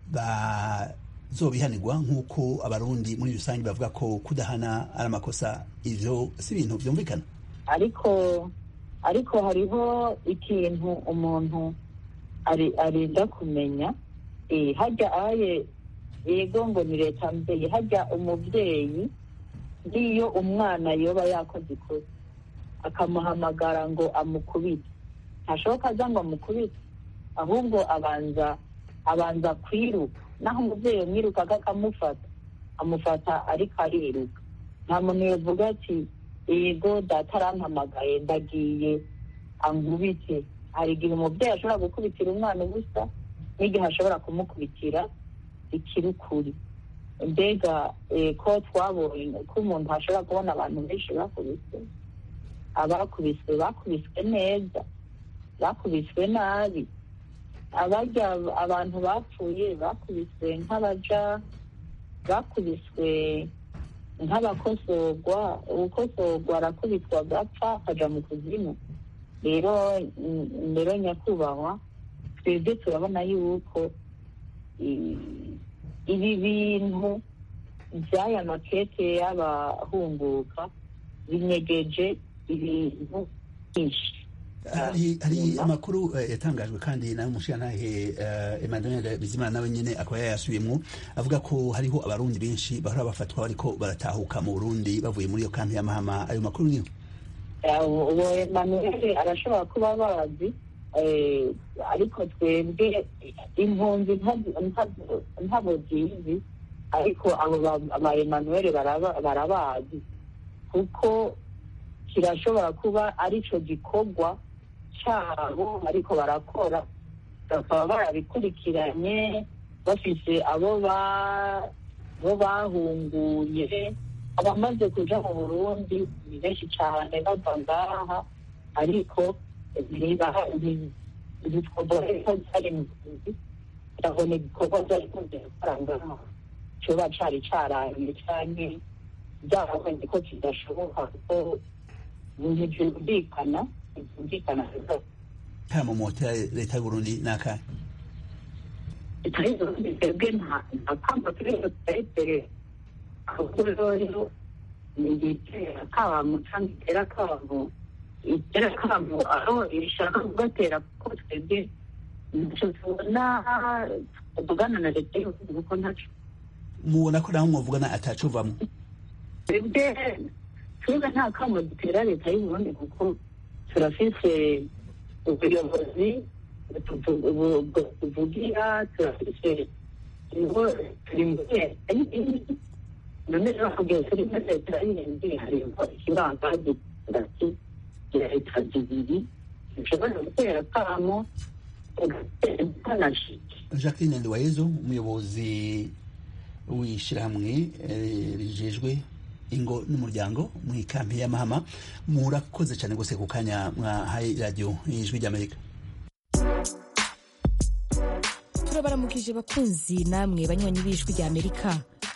bazobihanirwa nk'uko abarundi muri rusange bavuga ko kudahana ari amakosa ivyo si ibintu vyumvikana ariko ariko hariho ikintu umuntu ari- arinda kumenya eh, hajya aye yego ngo ni leta mbyeyi hajya umubyeyi n'iyo umwana yoba yakoze ikosa akamuhamagara ngo amukubite ntashoboka aza ngo amukubite ahubwo abanza abanza kwiruka naho umubyeyi yamwirukaga akamufata amufata ariko ariruka nta muntu yavuga ati yego data arampamagaye ndagiye angubite hari igihe umubyeyi ashobora gukubitira umwana ubusa n'igihe ashobora kumukubitira ikirukuri mbega eh, ko twabonye ko umuntu ashobora kubona abantu benshi bakubiswe abakubiswe bakubiswe neza bakubiswe nabi abarya abantu bapfuye bakubiswe nk'abaja bakubiswe nk'abakosorwa ukosorwa arakubitwa agapfa akaja mu kuzimu rero mm, rero nyakubahwa twebwe turabona yuko i- ibi bintu by'aya makete y'abahunguka binyegeje ibintu byinshi hari hari amakuru eh, yatangajwe kandi nawe umushirantahe uh, Emmanuel Bizimana nawe nyene akaba yayasubiyemwo avuga ko hariho abarundi benshi bahora bafatwa bariko baratahuka mu Burundi bavuye muri iyo kampi ya Mahama ayo makuru niyo uwo emanuel arashobora kuba bazi eh, ariko twebwe impunzi nta- nta- ntabo zizi ariko abo ba- ba emanuel baraba- barabazi kuko kirashobora kuba arico gikorwa cabo ariko barakora bakaba barabikurikiranye bafise abo ba bo bahunguye abamaze kuja mu burundi ni benshi cane bava ngaha ariko ibikorwa ko byari mu gihugu ndabona ibikorwa byari kunze gukora ngaha coba cari carangiye canke byarabonye ko kidashoboka kuko ntibyumvikana ntibyumvikana rwose kamo motera leta y'uburundi ni akahe leta y'uburundi twebwe nta kamba turimo turayitere ahubwo rero ni igitera kamo cyangwa itera kamo itera kamo aho ishaka kugatera kuko twebwe ntacyo tubona tuvugana na leta y'uburundi kuko ntacyo mubona ko naho mwuvugana atacuvamo twebwe twebwe nta kamo dutera leta y'uburundi kuko turafise ubuyobozi tuvugira turafise turi muri none rero kugira turi muri leta y'indi hariho ikibanza hagati ya leta zibiri dushobora gutera kamo jacqueline nduwayezu umuyobozi w'ishyirahamwe rijejwe ingo n'umuryango mu ikampi y'amahama murakoze cyane rwose ku kanya mwahaye radiyo ijwi ry'amerika turabaramukije bakunzi namwe banywanyi b'ijwi ry'amerika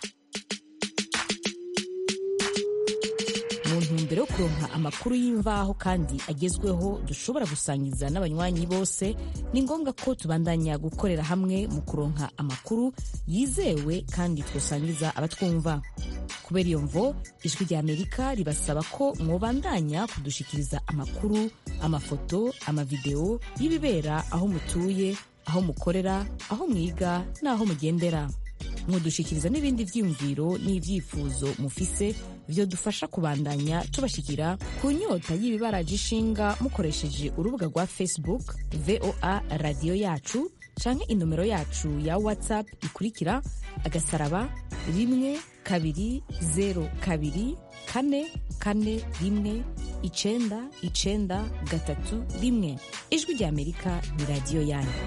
mu ntumbero yo kuronka amakuru y'imvaho kandi agezweho dushobora gusangiza n'abanywanyi bose ni ngombwa ko tubandanya gukorera hamwe mu kuronka amakuru yizewe kandi twosangiza abatwumva kubera iyo mvo ijwi rya amerika ribasaba ko mwobandanya kudushikiriza amakuru amafoto amavideo y'ibibera aho mutuye aho mukorera aho mwiga n'aho mugendera mudushikiriza n'ibindi vyiyumviro n'ivyifuzo mufise vyodufasha kubandanya tubashikira ku nyota y'ibibaraje ishinga mukoresheje urubuga rwa facebook voa radiyo yacu canke inomero yacu ya whatsapp ikurikira agasaraba rimwe kabiri zero kabiri kane kane rimwe icenda icenda gatatu rimwe ijwi rya amerika ni radiyo yanyu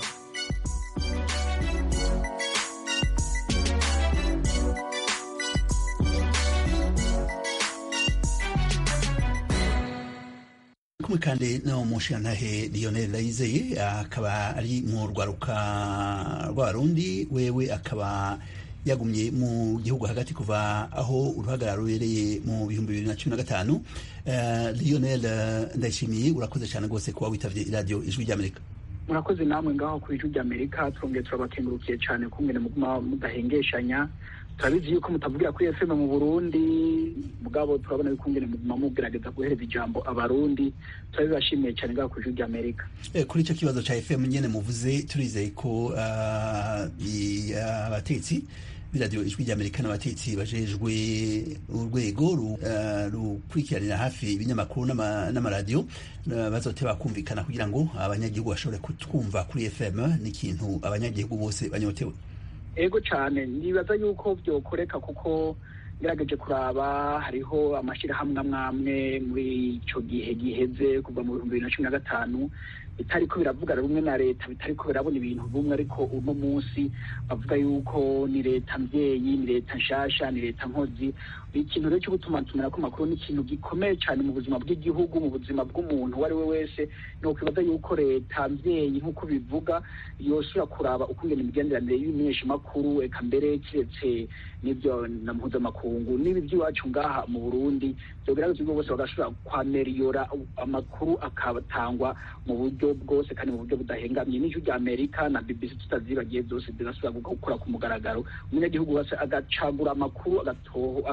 kumwe kandi no mushirantahe Lionel Ndayizeye akaba ari mu rwaruka rw'abarundi wewe akaba yagumye mu gihugu hagati kuva aho uruhagarara rubereye mu bihumbi bibiri na cumi na gatanu uh, Lionel ndayishimiye urakoze cyane rwose kuba witavye iradiyo ijwi ry'amerika murakoze namwe ngaho ku ijwi ry'amerika turongeye turabakengurukiye cyane kumwe muguma mudahengeshanya turabizi yuko mutavugira kuri fm mu burundi mugabo turabona yuko ngene muguma mugerageza guhereza ijambo abarundi turabibashimiye cyane ngaho ku ijwi ry'amerika eh, kuri icyo kibazo ca fm nyene muvuze turizeye ko abatetsi uh, b'iradiyo ijwi ry'amerika n'abatetsi bajejwe urwego rukurikiranira hafi ibinyamakuru n'amaradiyo bazoteba kumvikana kugira ngo abanyagihugu bashobore kutwumva kuri fm n'ikintu abanyagihugu bose banyotewe ego cyane nibaza yuko byokoreka kuko ngerageje kuraba hariho amashyirahamwe amwe amwe muri icyo gihe giheze kuva mu bihumbi bibiri na cumi na gatanu bitariko biravuga rumwe na leta bitariko birabona ibintu bumwe ariko uno munsi bavuga yuko ni leta mbyeyi ni leta nshasha ni leta nkozi ikintu rero cyo gutuma tumenako amakuru ni ikintu gikomeye cyane mu buzima bw'igihugu mu buzima bw'umuntu uwo ari we wese ni ukwibaza yuko leta mbyeyi nk'uko bivuga yosubira kuraba ukungena imigenderanire y'ibimenyeshamakuru eka mbere kiretse n'ibyo na mpuzamakungu n'ibi by'iwacu ngaha mu burundi byogerageza ubwo bose bagashobora kwameriyora amakuru akabatangwa mu buryo bwose kandi mu buryo budahengamye n'ijwi rya amerika na bbc tutazibagiye byose birasubira gukora ku mugaragaro umunyagihugu wese agacagura amakuru agatoho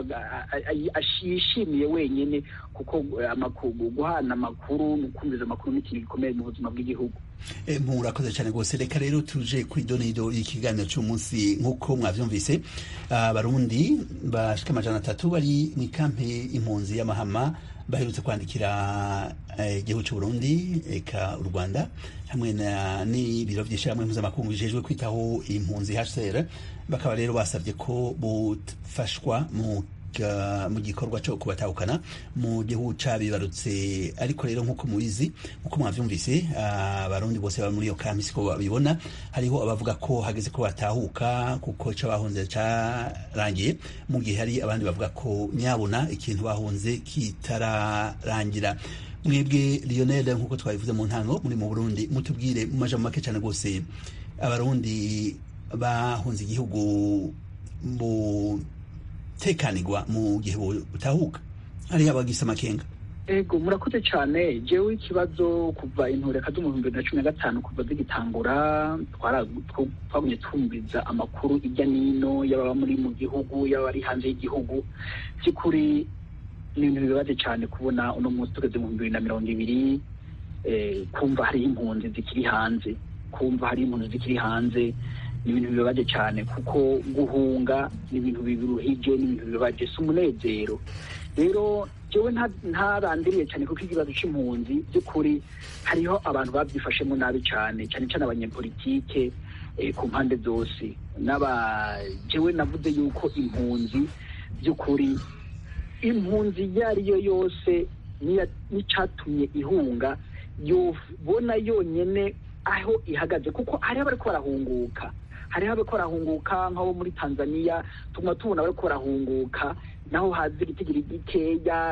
yishimiye wenyine kuko guhana amakuru no kumviriza amakuru ni ikintu gikomeye mu buzima bw'igihugu murakoze cyane rwose reka rero tuje kuri donido y'ikiganiro cy'umunsi nk'uko mwabyumvise abarundi bashika amajana atatu bari mu ikampe impunzi y'amahama baherutse kwandikira igihugu cy'u Burundi eka u Rwanda hamwe n'ibiro by'ishyirahamwe mpuzamakungu bijejwe kwitaho impunzi HCR bakaba rero basabye ko bufashwa mu mu gikorwa cyo kubatahukana mu gihugu cabibarutse ariko rero nk'uko mubizi nk'uko mwavyumvise abarundi bose bari muri iyo kampi siko babibona hariho abavuga ko hageze ko batahuka kuko ico bahunze carangiye mu gihe hari abandi bavuga ko nyabona ikintu bahunze kitararangira mwebwe Lionel nk'uko twabivuze mu ntango muri mu Burundi mutubwire mu majambo make cyane rwose abarundi bahunze igihugu mu tekanirwa mu gihe butahuka hariho abagisa amakenga ego murakoze cyane jewe ikibazo kuva intureka zo mu bihumbi bibiri na cumi na gatanu kuva zigitangura twagumye twumviza amakuru ijya n'ino y'ababa muri mu gihugu y'abari hanze y'igihugu by'ukuri ni ibintu bibabaje cyane kubona uno munsi tugeze mu bihumbi bibiri na mirongo ibiri kumva hariho impunzi zikiri hanze kumva hariho impunzi zikiri hanze ni ibintu bibabaje cyane kuko guhunga ni ibintu biruhije ni ibintu bibabaje si umunezero rero jewe ntarandiriye cyane kuko ikibazo c'impunzi by'ukuri hariho abantu babyifashemo nabi cyane cyane cyane abanyepolitike ku mpande zose n'aba jewe navuze yuko impunzi by'ukuri impunzi iyo ari yo yose n'icatumye ihunga yobona yonyene aho ihagaze kuko hariho abariko barahunguka hariho abariko barahunguka nk'abo muri tanzania tuguma tubona bariko barahunguka naho hazi igitigiri gikeya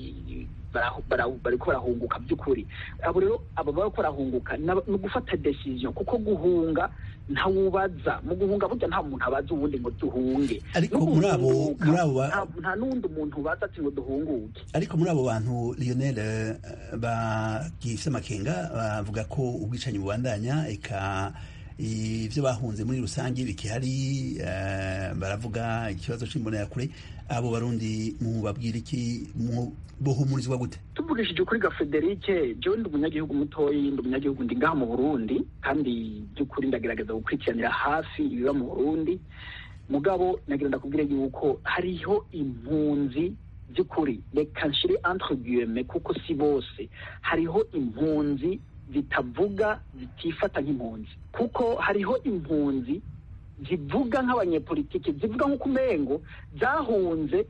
bariko barahunguka by'ukuri abo rero abo bariko barahunguka ni ugufata decision kuko guhunga ntawubaza mu guhunga burya nta muntu abaza uwundi ngo duhunge ariko muri abo muri abo nta n'undi muntu ubaza ati ngo duhunguke ariko muri abo bantu Lionel bagifite amakenga bavuga ko ubwicanyi bubandanya eka ibyo bahunze muri rusange bikihari baravuga ikibazo cy'imbonerakure abo barundi mubabwira iki bohumurizwa gute tuvugishije kuri ga Federike jewe ndi umunyagihugu mutoyi ndi umunyagihugu ndi ngaha mu Burundi kandi by'ukuri ndagerageza gukurikiranira hafi ibiba mu Burundi mugabo nagira ndakubwire yuko hariho impunzi by'ukuri reka nshire entre guillemets kuko si bose hariho impunzi zitavuga zitifata nk'impunzi kuko hariho impunzi zivuga nk'abanyepolitike zivuga nk'uko umengo zahunze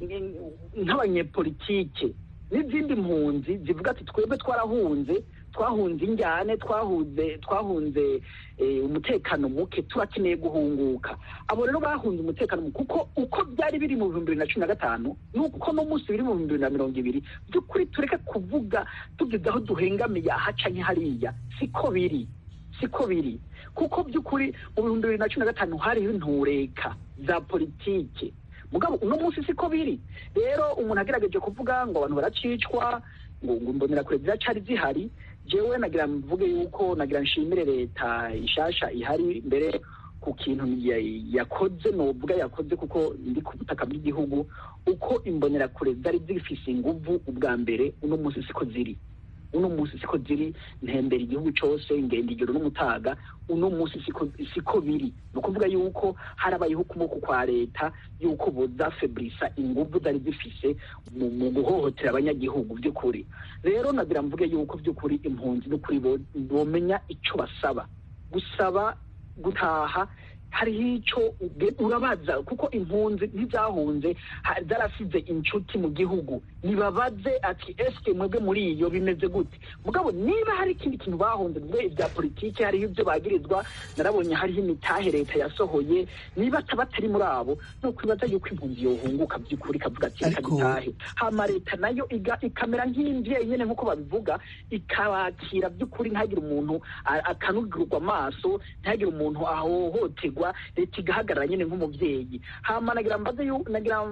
nk'abanyepolitike n'izindi mpunzi zivuga ati twebwe twarahunze twahunze injyane twahunze twahunze umutekano muke turakeneye guhunguka abo rero bahunze umutekano muke kuko uko byari biri mu bihumbi bibiri na cumi na gatanu n'uko no munsi biri mu bihumbi bibiri na mirongo ibiri by'ukuri tureke kuvuga tugeze aho duhengamiye ahaca nk'ihariya siko biri siko biri kuko by'ukuri mu bihumbi bibiri na cumi na gatanu hariho intureka za politike mugabo uno munsi siko biri rero umuntu agerageje kuvuga ngo abantu baracicwa ngo ngo imbonerakure ziracari zihari jewe nagira mvuge yuko nagira nshimire leta ishasha ihari mbere ku kintu yakoze novuga yakoze kuko ndi ku butaka bw'igihugu uko imbonerakure zari zifise inguvu ubwa mbere uno munsi siko ziri uno munsi siko ziri ntembera igihugu cyose ngenda ijoro n'umutaga uno munsi siko siko biri ni ukuvuga yuko harabayeho ukuboko kwa leta yuko bozafebrisa inguvu zari zifise mu guhohotera abanyagihugu by'ukuri rero nagira mvuge yuko by'ukuri impunzi n'ukuri bomenya icyo basaba gusaba gutaha hariho icyo urabaza kuko impunzi ntizahunze zarasize inshuti mu gihugu nibabaze ati esike mwebwe muri iyo bimeze gute mugabo niba hari ikindi kintu bahunze mwe ibya politiki hariho ibyo bagirizwa narabonye hariho imitahe leta yasohoye niba batari muri abo ni ukwibaza yuko impunzi yohunguka by'ukuri ikavuga ati reka dutahe hama leta nayo ikamera nk'imbyeyi nyine nk'uko babivuga ikabakira by'ukuri ntihagire umuntu akanugirwa amaso ntihagire umuntu ahohoterwa leta igahagarara nyine nk'umubyeyi hama nagira mbaze nagira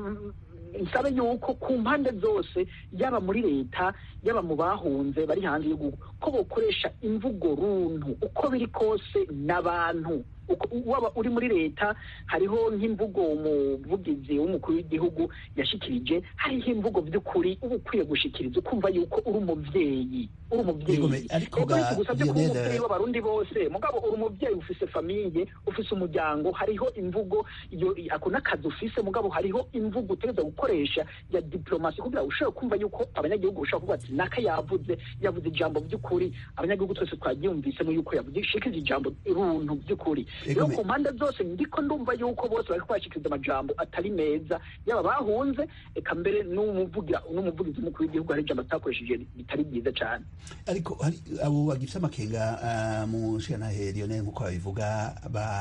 nsabe yuko ku mpande zose yaba muri leta yaba mu bahunze bari hanze y'igihugu ko bakoresha imvugo runtu uko biri kose n'abantu waba uri muri leta hariho nk'imvugo umuvugizi w'umukuru w'igihugu yashikirije hariho imvugo by'ukuri uba ukwiye gushikiriza ukumva yuko uri umubyeyi uri umubyeyi ariko gusabye kuba umubyeyi w'abarundi bose mugabo uri umubyeyi ufise famiye ufise umuryango hariho imvugo iyo ako n'akazi ufise mugabo hariho imvugo utegereza gukoresha ya diplomasi kugira ushobore kumva yuko abanyagihugu bashobora kuvuga ati naka yavuze yavuze ijambo by'ukuri abanyagihugu twese twaryumvisemo yuko yavuze shikiza ijambo runtu by'ukuri rero ku mpande zose ndiko ndumva yuko bose bari kubashikiriza amajambo atari meza yaba bahunze eka mbere n'umuvugira n'umuvugizi w'umukuru w'igihugu hari ijambo atakoresheje bitari byiza cyane ariko hari abo bagifite amakenga mu nshingantahe Lionel nk'uko babivuga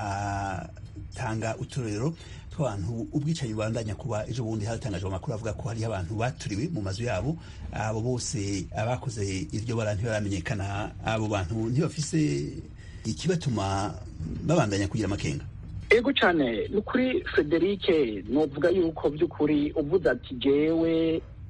batanga uturero tw'abantu ubwicanyi bubandanya kuba ejo bundi hatangajwe amakuru avuga ko hariho abantu baturiwe mu mazu yabo abo bose abakoze iryo bara ntibaramenyekana abo bantu ntibafise ikibatuma babandanya kugira amakenga ego cyane ni kuri federike nuvuga yuko by'ukuri uvuze ati jewe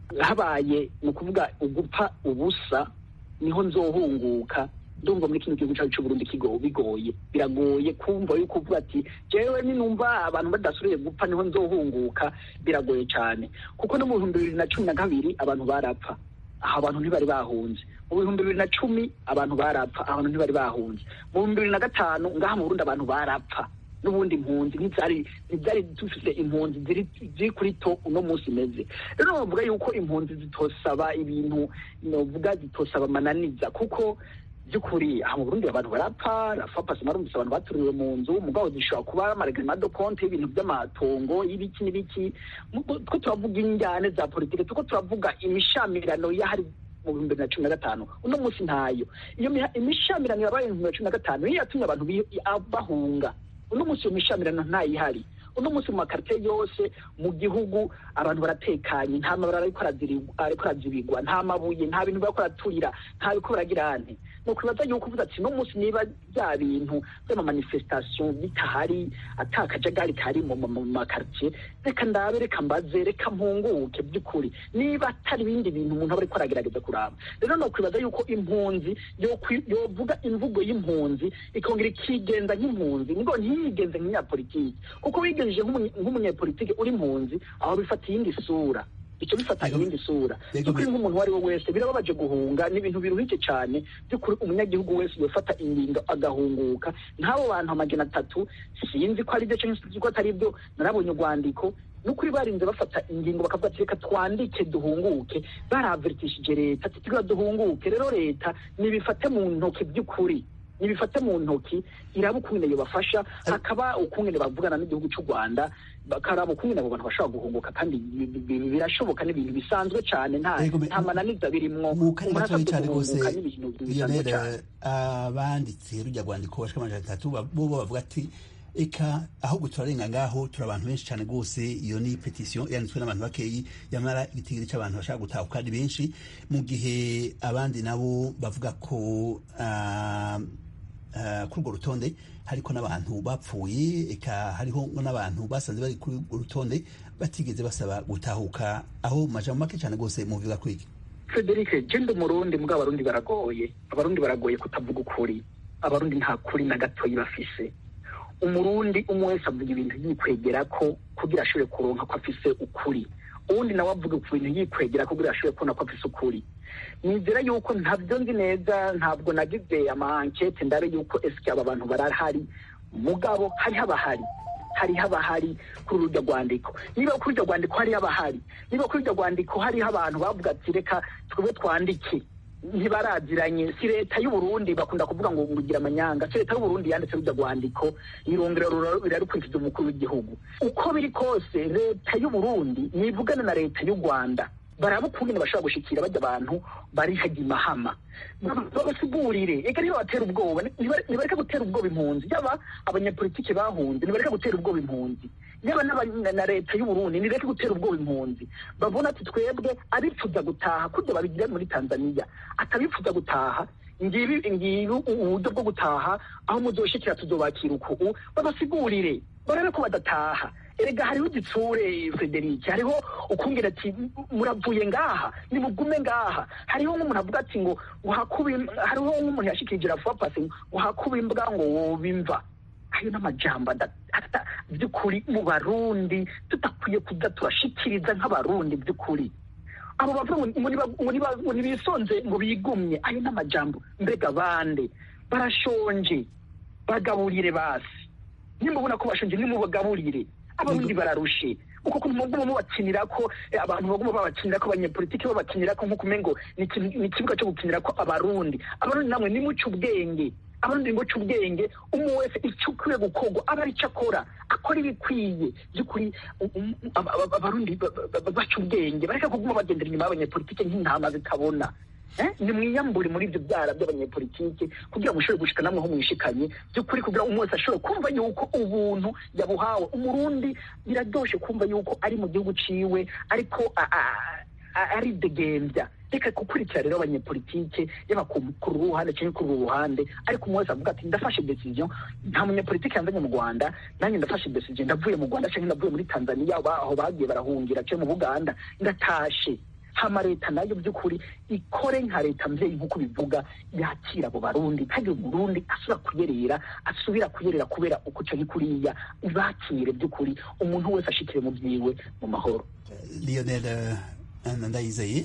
habaye ni ukuvuga ugupfa ubusa niho nzohunguka ndumva muri kino gihugu cyacu cy'uburundi kigo bigoye biragoye kumva yuko uvuga ati jewe ninumva abantu badasubiye gupfa niho nzohunguka biragoye cyane kuko no mu bihumbi bibiri na cumi na kabiri abantu barapfa aho abantu ntibari bahunze mu bihumbi bibiri na cumi abantu barapfa abantu ntibari bahunze mu bihumbi bibiri na gatanu ngaha mu burundi abantu barapfa n'ubundi impunzi ntibyari ntibyari dufite impunzi ziri ziri kuri to uno munsi imeze rero bavuga yuko impunzi zitosaba ibintu novuga zitosaba amananiza kuko by'ukuri aha mu burundi abantu barapfa rafa pasi marumvise abantu baturiwe mu nzu mugabo zishobora kuba amaregrema do konte y'ibintu by'amatongo y'ibiki n'ibiki two turavuga injyane za politike tuko turavuga imishamirano y'ahari mu bihumbi bibiri na cumi na gatanu uno munsi ntayo iyo imishamirano yabaye mu bihumbi bibiri na cumi na gatanu niyo yatumye abantu bahunga uno munsi iyo mishamirano ntayihari uno munsi mu makarite yose mu gihugu abantu baratekanye nta mabara ariko arazibigwa nta mabuye nta bintu bariko baraturira nta biko baragira ante ni ukwibaza yuko uvuze ati no munsi niba bya bintu by'amamanifestation bitahari ata akajagari kari mu makaritiye reka ndabe reka mbaze reka mpunguke by'ukuri niba atari ibindi bintu umuntu aba ariko aragerageza kuraba rero ni ukwibaza yuko impunzi yovuga imvugo y'impunzi ikongera ikigenza nk'impunzi ngo ntiyigenze nk'inyapolitiki kuko wigenjeje nk'umunyapolitiki uri impunzi aho bifata iyindi sura icyo bifata iyindi sura by'ukuri nk'umuntu uwo ari we wese birababaje guhunga ni ibintu biruhije cyane by'ukuri umunyagihugu wese yofata ingingo agahunguka nk'abo bantu amajana atatu sinzi ko ari byo cyangwa sinzi ko atari byo narabonye urwandiko nukuri barinze bafata ingingo bakavuga ati reka twandike duhunguke baraveritishije leta ati twiga duhunguke rero leta nibifate mu ntoki by'ukuri nibifate mu ntoki iraba ukungene yobafasha hakaba ukungene bavugana n'igihugu cy'u rwanda bakaraba ukungene abo bantu bashobora guhunguka kandi birashoboka n'ibintu bisanzwe cyane nta nta mananiza birimwo mu kanya gatoya cyane rwose lionel abanditse rujya rwandiko bashika amajana atatu bo bavuga ati eka ahubwo turarenga ngaho turi abantu benshi cyane rwose iyo ni petisiyo yanditswe n'abantu bakeyi yamara igitigiri cy'abantu bashaka gutahuka ari benshi mu gihe abandi nabo bavuga ko kuri urwo rutonde hariko n'abantu bapfuye eka hariho n'abantu basanze bari kuri urwo rutonde batigeze basaba gutahuka aho majambo make cyane rwose muvuga kwiki frederic genda umurundi mbwa abarundi baragoye abarundi baragoye kutavuga ukuri abarundi nta kuri na gatoyi bafise umurundi umwe wese avuga ibintu yikwegera ko kugira ashobore kuronka ko afise ukuri uwundi nawe avuga ku bintu yikwegera ko kugira ashobore kubona ko afise ukuri nizera yuko ntabyo nzi neza ntabwo nagize amankete ndabe yuko esike aba bantu barahari mugabo hariho abahari hariho abahari kuri urujya rwandiko niba kuri urujya rwandiko hariho abahari niba kuri urujya rwandiko hariho abantu bavuga ati reka twebwe twandike ntibaraziranye si leta y'uburundi bakunda kuvuga ngo ngugira amanyanga si leta y'uburundi yanditse rujya rwandiko irongera rirarukurikiza umukuru w'igihugu uko biri kose leta y'uburundi nivugana na leta y'u rwanda baraba ukungene bashobora gushikira bajya abantu bari hajya imahama babasigurire eka niba batera ubwoba nibareka gutera ubwoba impunzi yaba abanyapolitiki bahunze nibareka gutera ubwoba impunzi yaba na leta y'uburundi nireke gutera ubwoba impunzi babona ati twebwe abifuza gutaha kurya babigira muri tanzania atabifuza gutaha ngibi ngibi uburyo bwo gutaha aho muzoshikira tuzobakira uku babasigurire barabe ko badataha erega hariho igitsure frederic hariho ukungera ati muravuye ngaha nimugume ngaha hariho nk'umuntu avuga ati ngo uhakuba hariho nk'umuntu yashikirije rafuwa pasi ngo uhakuba imbwa ngo wobimva ayo n'amajambo by'ukuri mu barundi tudakwiye kuza turashikiriza nk'abarundi by'ukuri abo bavuga ngo ntibisonze ngo bigumye ayo n'amajambo mbega bande barashonje bagaburire basi nimubona ko bashonje nimubagaburire abarundi bararushe uko kuntu muguma mubakinira ko abantu baguma babakinira ko abanyepolitiki babakinira ko nk'uko umengo ni ikibuga cyo gukinira ko abarundi abarundi namwe nimuce ubwenge abarundi nimuce ubwenge umwe wese icyo ukwiye gukorwa aba ari cyo akora akora ibikwiye by'ukuri abarundi baca ubwenge bareka kuguma bagendera inyuma y'abanyepolitiki nk'intama zitabona ni mwiyambure muri ibyo byara by'abanyepolitike kugira ngo ushobore gushika namwe ho mwishikanye by'ukuri kugira ngo umwese ashobore kumva yuko ubuntu yabuhawe umurundi biraryoshe kumva yuko ari mu gihugu ciwe ariko ari degembya reka gukurikira rero abanyepolitike yaba ku ruhande cyangwa kuri uru ruhande ariko umwe wese avuga ati ndafashe decision nta munyepolitike yanzanye mu rwanda nanjye ndafashe decision ndavuye mu rwanda cyangwa ndavuye muri tanzania aho bagiye barahungira cyangwa mu buganda ndatashe hama leta nayo by'ukuri ikore nka leta mvyeyi nk'uko bivuga yakira abo barundi ntagire umurundi asubira kuyerera asubira kuyerera kubera uko canke kuriya ibakire by'ukuri umuntu wese ashikire mu vyiwe mu mahoro lionel eh, ndayizeye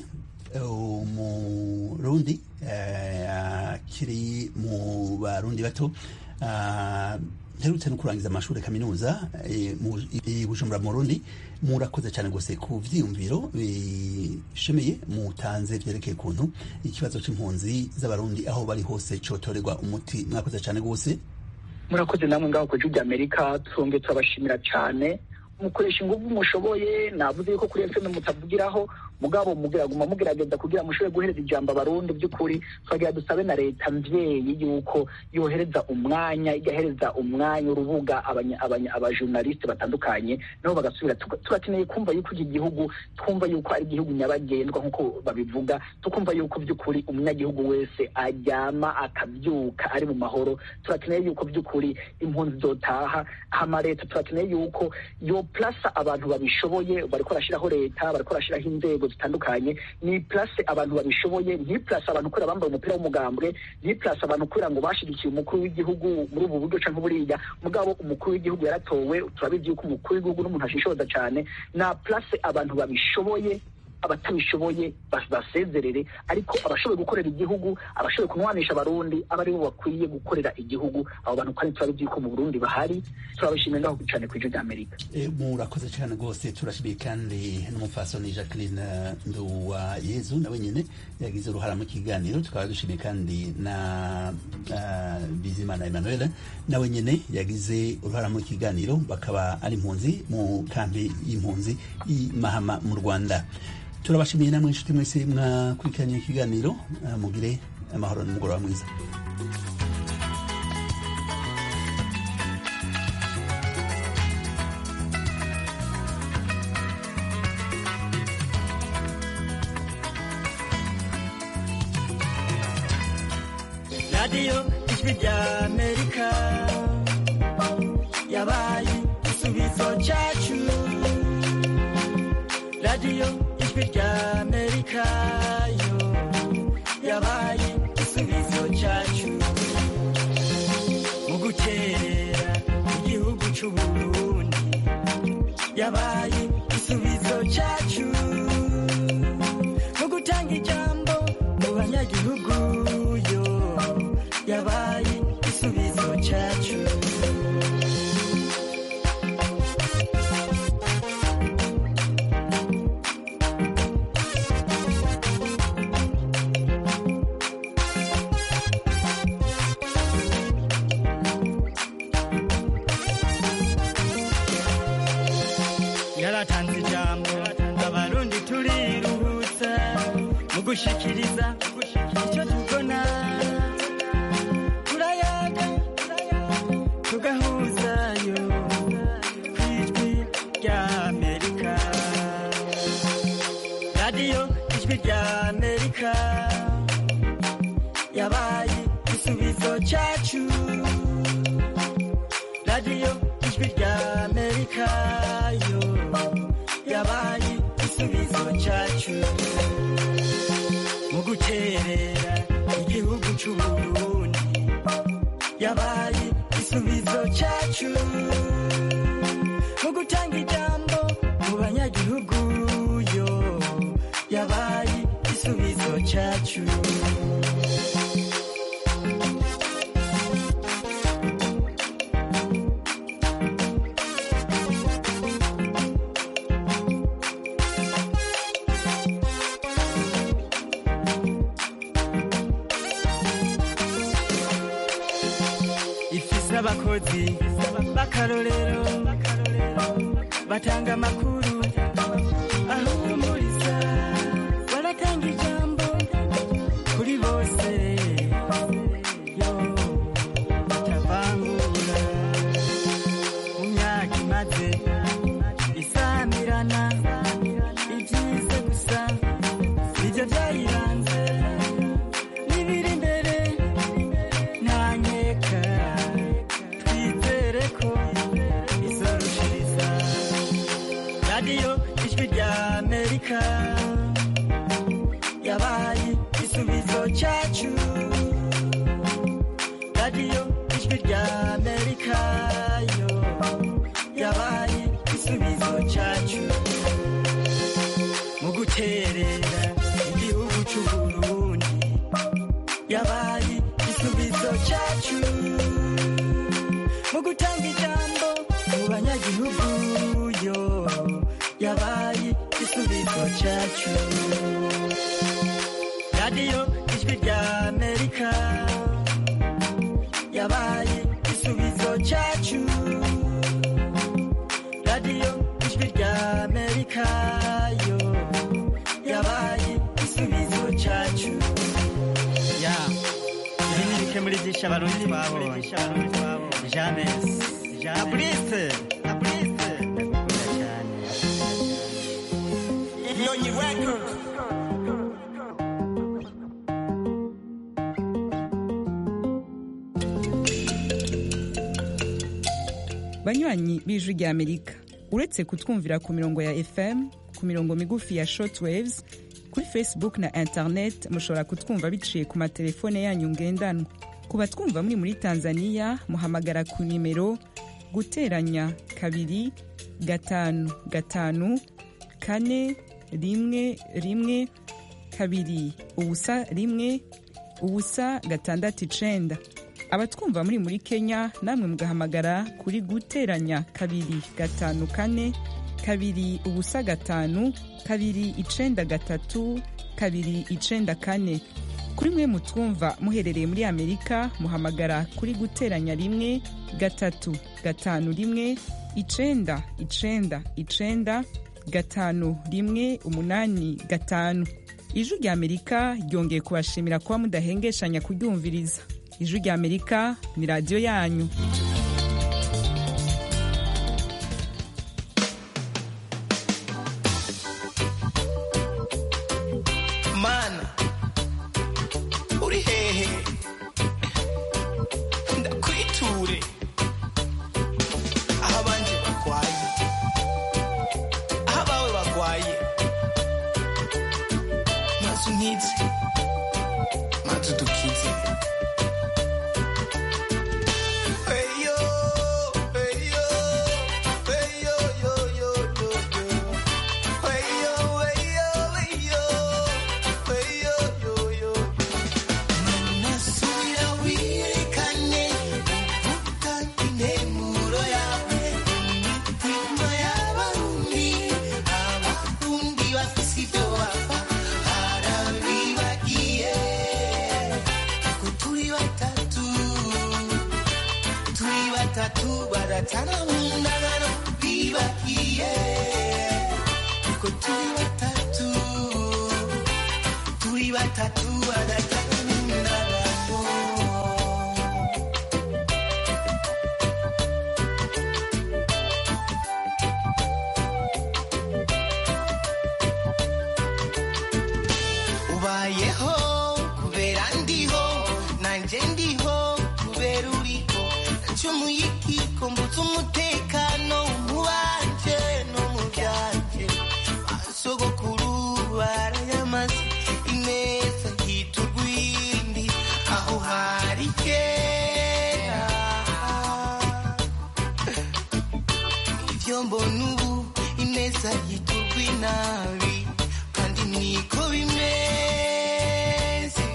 umurundi eh, akiri mu barundi bato ah, nherutse no kurangiza amashuri kaminuza eh, mu i bujumbura mu burundi murakoze cyane gose ku vyiyumviro bishemeye mutanze vyerekeye kuntu ikibazo c'impunzi z'abarundi aho bari hose cotorerwa umuti mwakoze cyane gose murakoze namwe ngaho ku gihugu amerika twongeye turabashimira cyane mukoresha ingufu mushoboye navuze yuko kuri fm mutavugiraho mugabo mugiraguma mugerageza kugira mushobore guhereza ijambo abarundi by'ukuri twagira dusabe na leta mvyeyi yuko yohereza umwanya igahereza umwanya urubuga abanya- abanya- abajournaliste batandukanye nabo bagasubira tuga- turakeneye kumva yuko iki gihugu twumva yuko ari igihugu nyabagendwa nk'uko babivuga tukumva yuko by'ukuri umunyagihugu wese aryama akabyuka ari mu mahoro turakeneye yuko by'ukuri impunzi zotaha hama leta turakeneye yuko yo plasa abantu babishoboye bariko barashiraho leta bariko barashiraho inzego zitandukanye ni place abantu babishoboye ni place abantu kubera bambaye umupira w'umugambwe ni place abantu kubera ngo bashigikiye umukuru w'igihugu muri ubu buryo canke buriya mugabo umukuru w'igihugu yaratowe turabizi yuko umukuru w'igihugu n'umuntu ashishoza cane na place abantu babishoboye abatabishoboye bas- basezerere ariko abashoboye gukorera igihugu abashoboye kunwanisha abarundi aba aribo bakwiye gukorera igihugu abo bantu kandi turabizi yuko mu burundi bahari turabashimiye ngaho cane ku ijwi ry'amerika Eh, murakoze cyane rwose turashimiye kandi n'umupfasoni jacqueline eh, nduwa yezu nawe nyine yagize uruhara mu kiganiro tukaba dushimiye kandi na uh, bizimana emmanuel nawe nyine yagize uruhara mu kiganiro bakaba ari impunzi mu kambi y'impunzi i mahama mu rwanda turabashimiye namwe inshuti mwese mwakurikiranye ikiganiro eh, mugire amahoro n'umugoroba mwiza radiyo ijwi rya amerika yabaye igisubizo cyacu radiyo ijwi rya amerika yo yabaye igisubizo cyacu mu gukerera igihugu cy'uburundi yabaye igisubizo cyacu mu gutanga ijambo mu banyagihugu yo yabaye igisubizo cyacu yaratanze ijambo abarundi turiruhutsa mu gushikiriza icyo tubona turayaga tugahuzayo ku ijwi rya amerika radiyo ijwi rya amerika yabaye igisubizo cyacu radiyo ijwi rya amerika yo yabaye igisubizo cyacu mu guterera igihugu cy'uburundi yabaye igisubizo cyacu mu gutanga ijambo mu banyagihugu yo yabaye igisubizo cyacu ifise abakozi b'akarorero batanga amakuru ahumuriza baratanga ijambo kuri bose yo batavangura mu myaka imaze isamirana ibyize gusa nibyo byayiranze n'ibiri imbere ntanyeka twizere ko izorushiriza radiyo ijwi rya amerika cyacu mu guterera igihugu cy'uburundi yabaye igisubizo cyacu mu gutanga ijambo mu banyagihugu yo yabaye igisubizo cyacu radiyo ijwi rya amerika yabaye igisubizo cyacu radiyo ijwi rya amerika yo yabaye igisubizo cyacu ya ibi ni bike muri byinshi abarundi twabonye james na burise na burise ndagukunda cyane nyonyi records banywanyi b'ijwi rya amerika uretse kutwumvira ku mirongo ya fm ku mirongo migufi ya shortwaves kuri facebook na internet mushobora kutwumva biciye ku matelefone yanyu ngendanwa ku batwumva muri muri tanzania muhamagara ku nimero guteranya kabiri gatanu gatanu kane rimwe rimwe kabiri ubusa rimwe ubusa gatandatu icenda abatwumva muri muri kenya namwe mugahamagara kuri guteranya kabiri gatanu kane kabiri ubusa gatanu kabiri icenda gatatu kabiri icenda kane kuri mwe mutwumva muherereye muri amerika muhamagara kuri guteranya rimwe gatatu gatanu rimwe icenda icenda icenda gatanu rimwe umunani gatanu ijwi rya amerika ryongeye kubashimira kuba mudahengeshanya kuryumviriza ijwi rya amerika ni radiyo yanyu mana uri hehe ndakwiture aho abanje bagwaye aho abawe bagwaye maze unkize maze udukize Eyo, eyo, eyo, yo, yo, yo, yo. Eyo, eyo, eyo, eyo, yo, yo. Nasubira wirekane, uvuga intemuro yawe, imitima y'abarundi, abarundi bafise ibyo bapfa, harabibagiye ko turi batatu turi batatu baratana mu ndagano bibagiye ko turi batatu turi batatu baratana mu ndagano ubayeho kubera ndiho nanjye ndiho kubera uriho ncumuye ikiko mbutse umutekano mu banje no mu byanje basogokuru barayamaze ineza hita urwindi aho hari kera ibyo mbona ubu ineza hita urwinabi kandi niko bimeze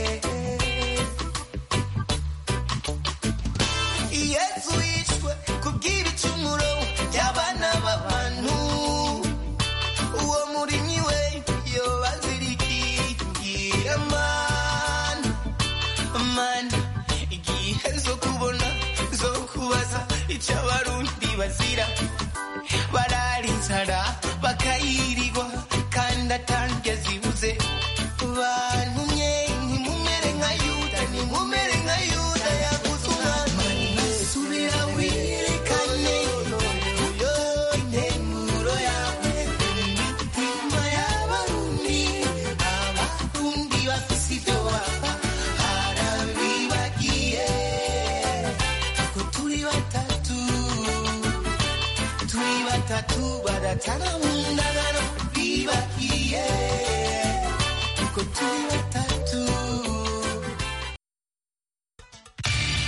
yesu yishwe kubw'ibicumuro by'abana b'abantu uwo murimyi we yobazirikigira mana mana igihe zo kubona zo kubaza icyo abarundi bazira bararizara bakayirirwa kandi atange zibuze bantumye ntimumere nka yuda ntimumere nka yuda yaguze umwana subira wirekane intemuro yawe imitima y'abarundi abarundi bafise ibyo bapfa harabibagiye ko turi batatu turi batatu baratana mu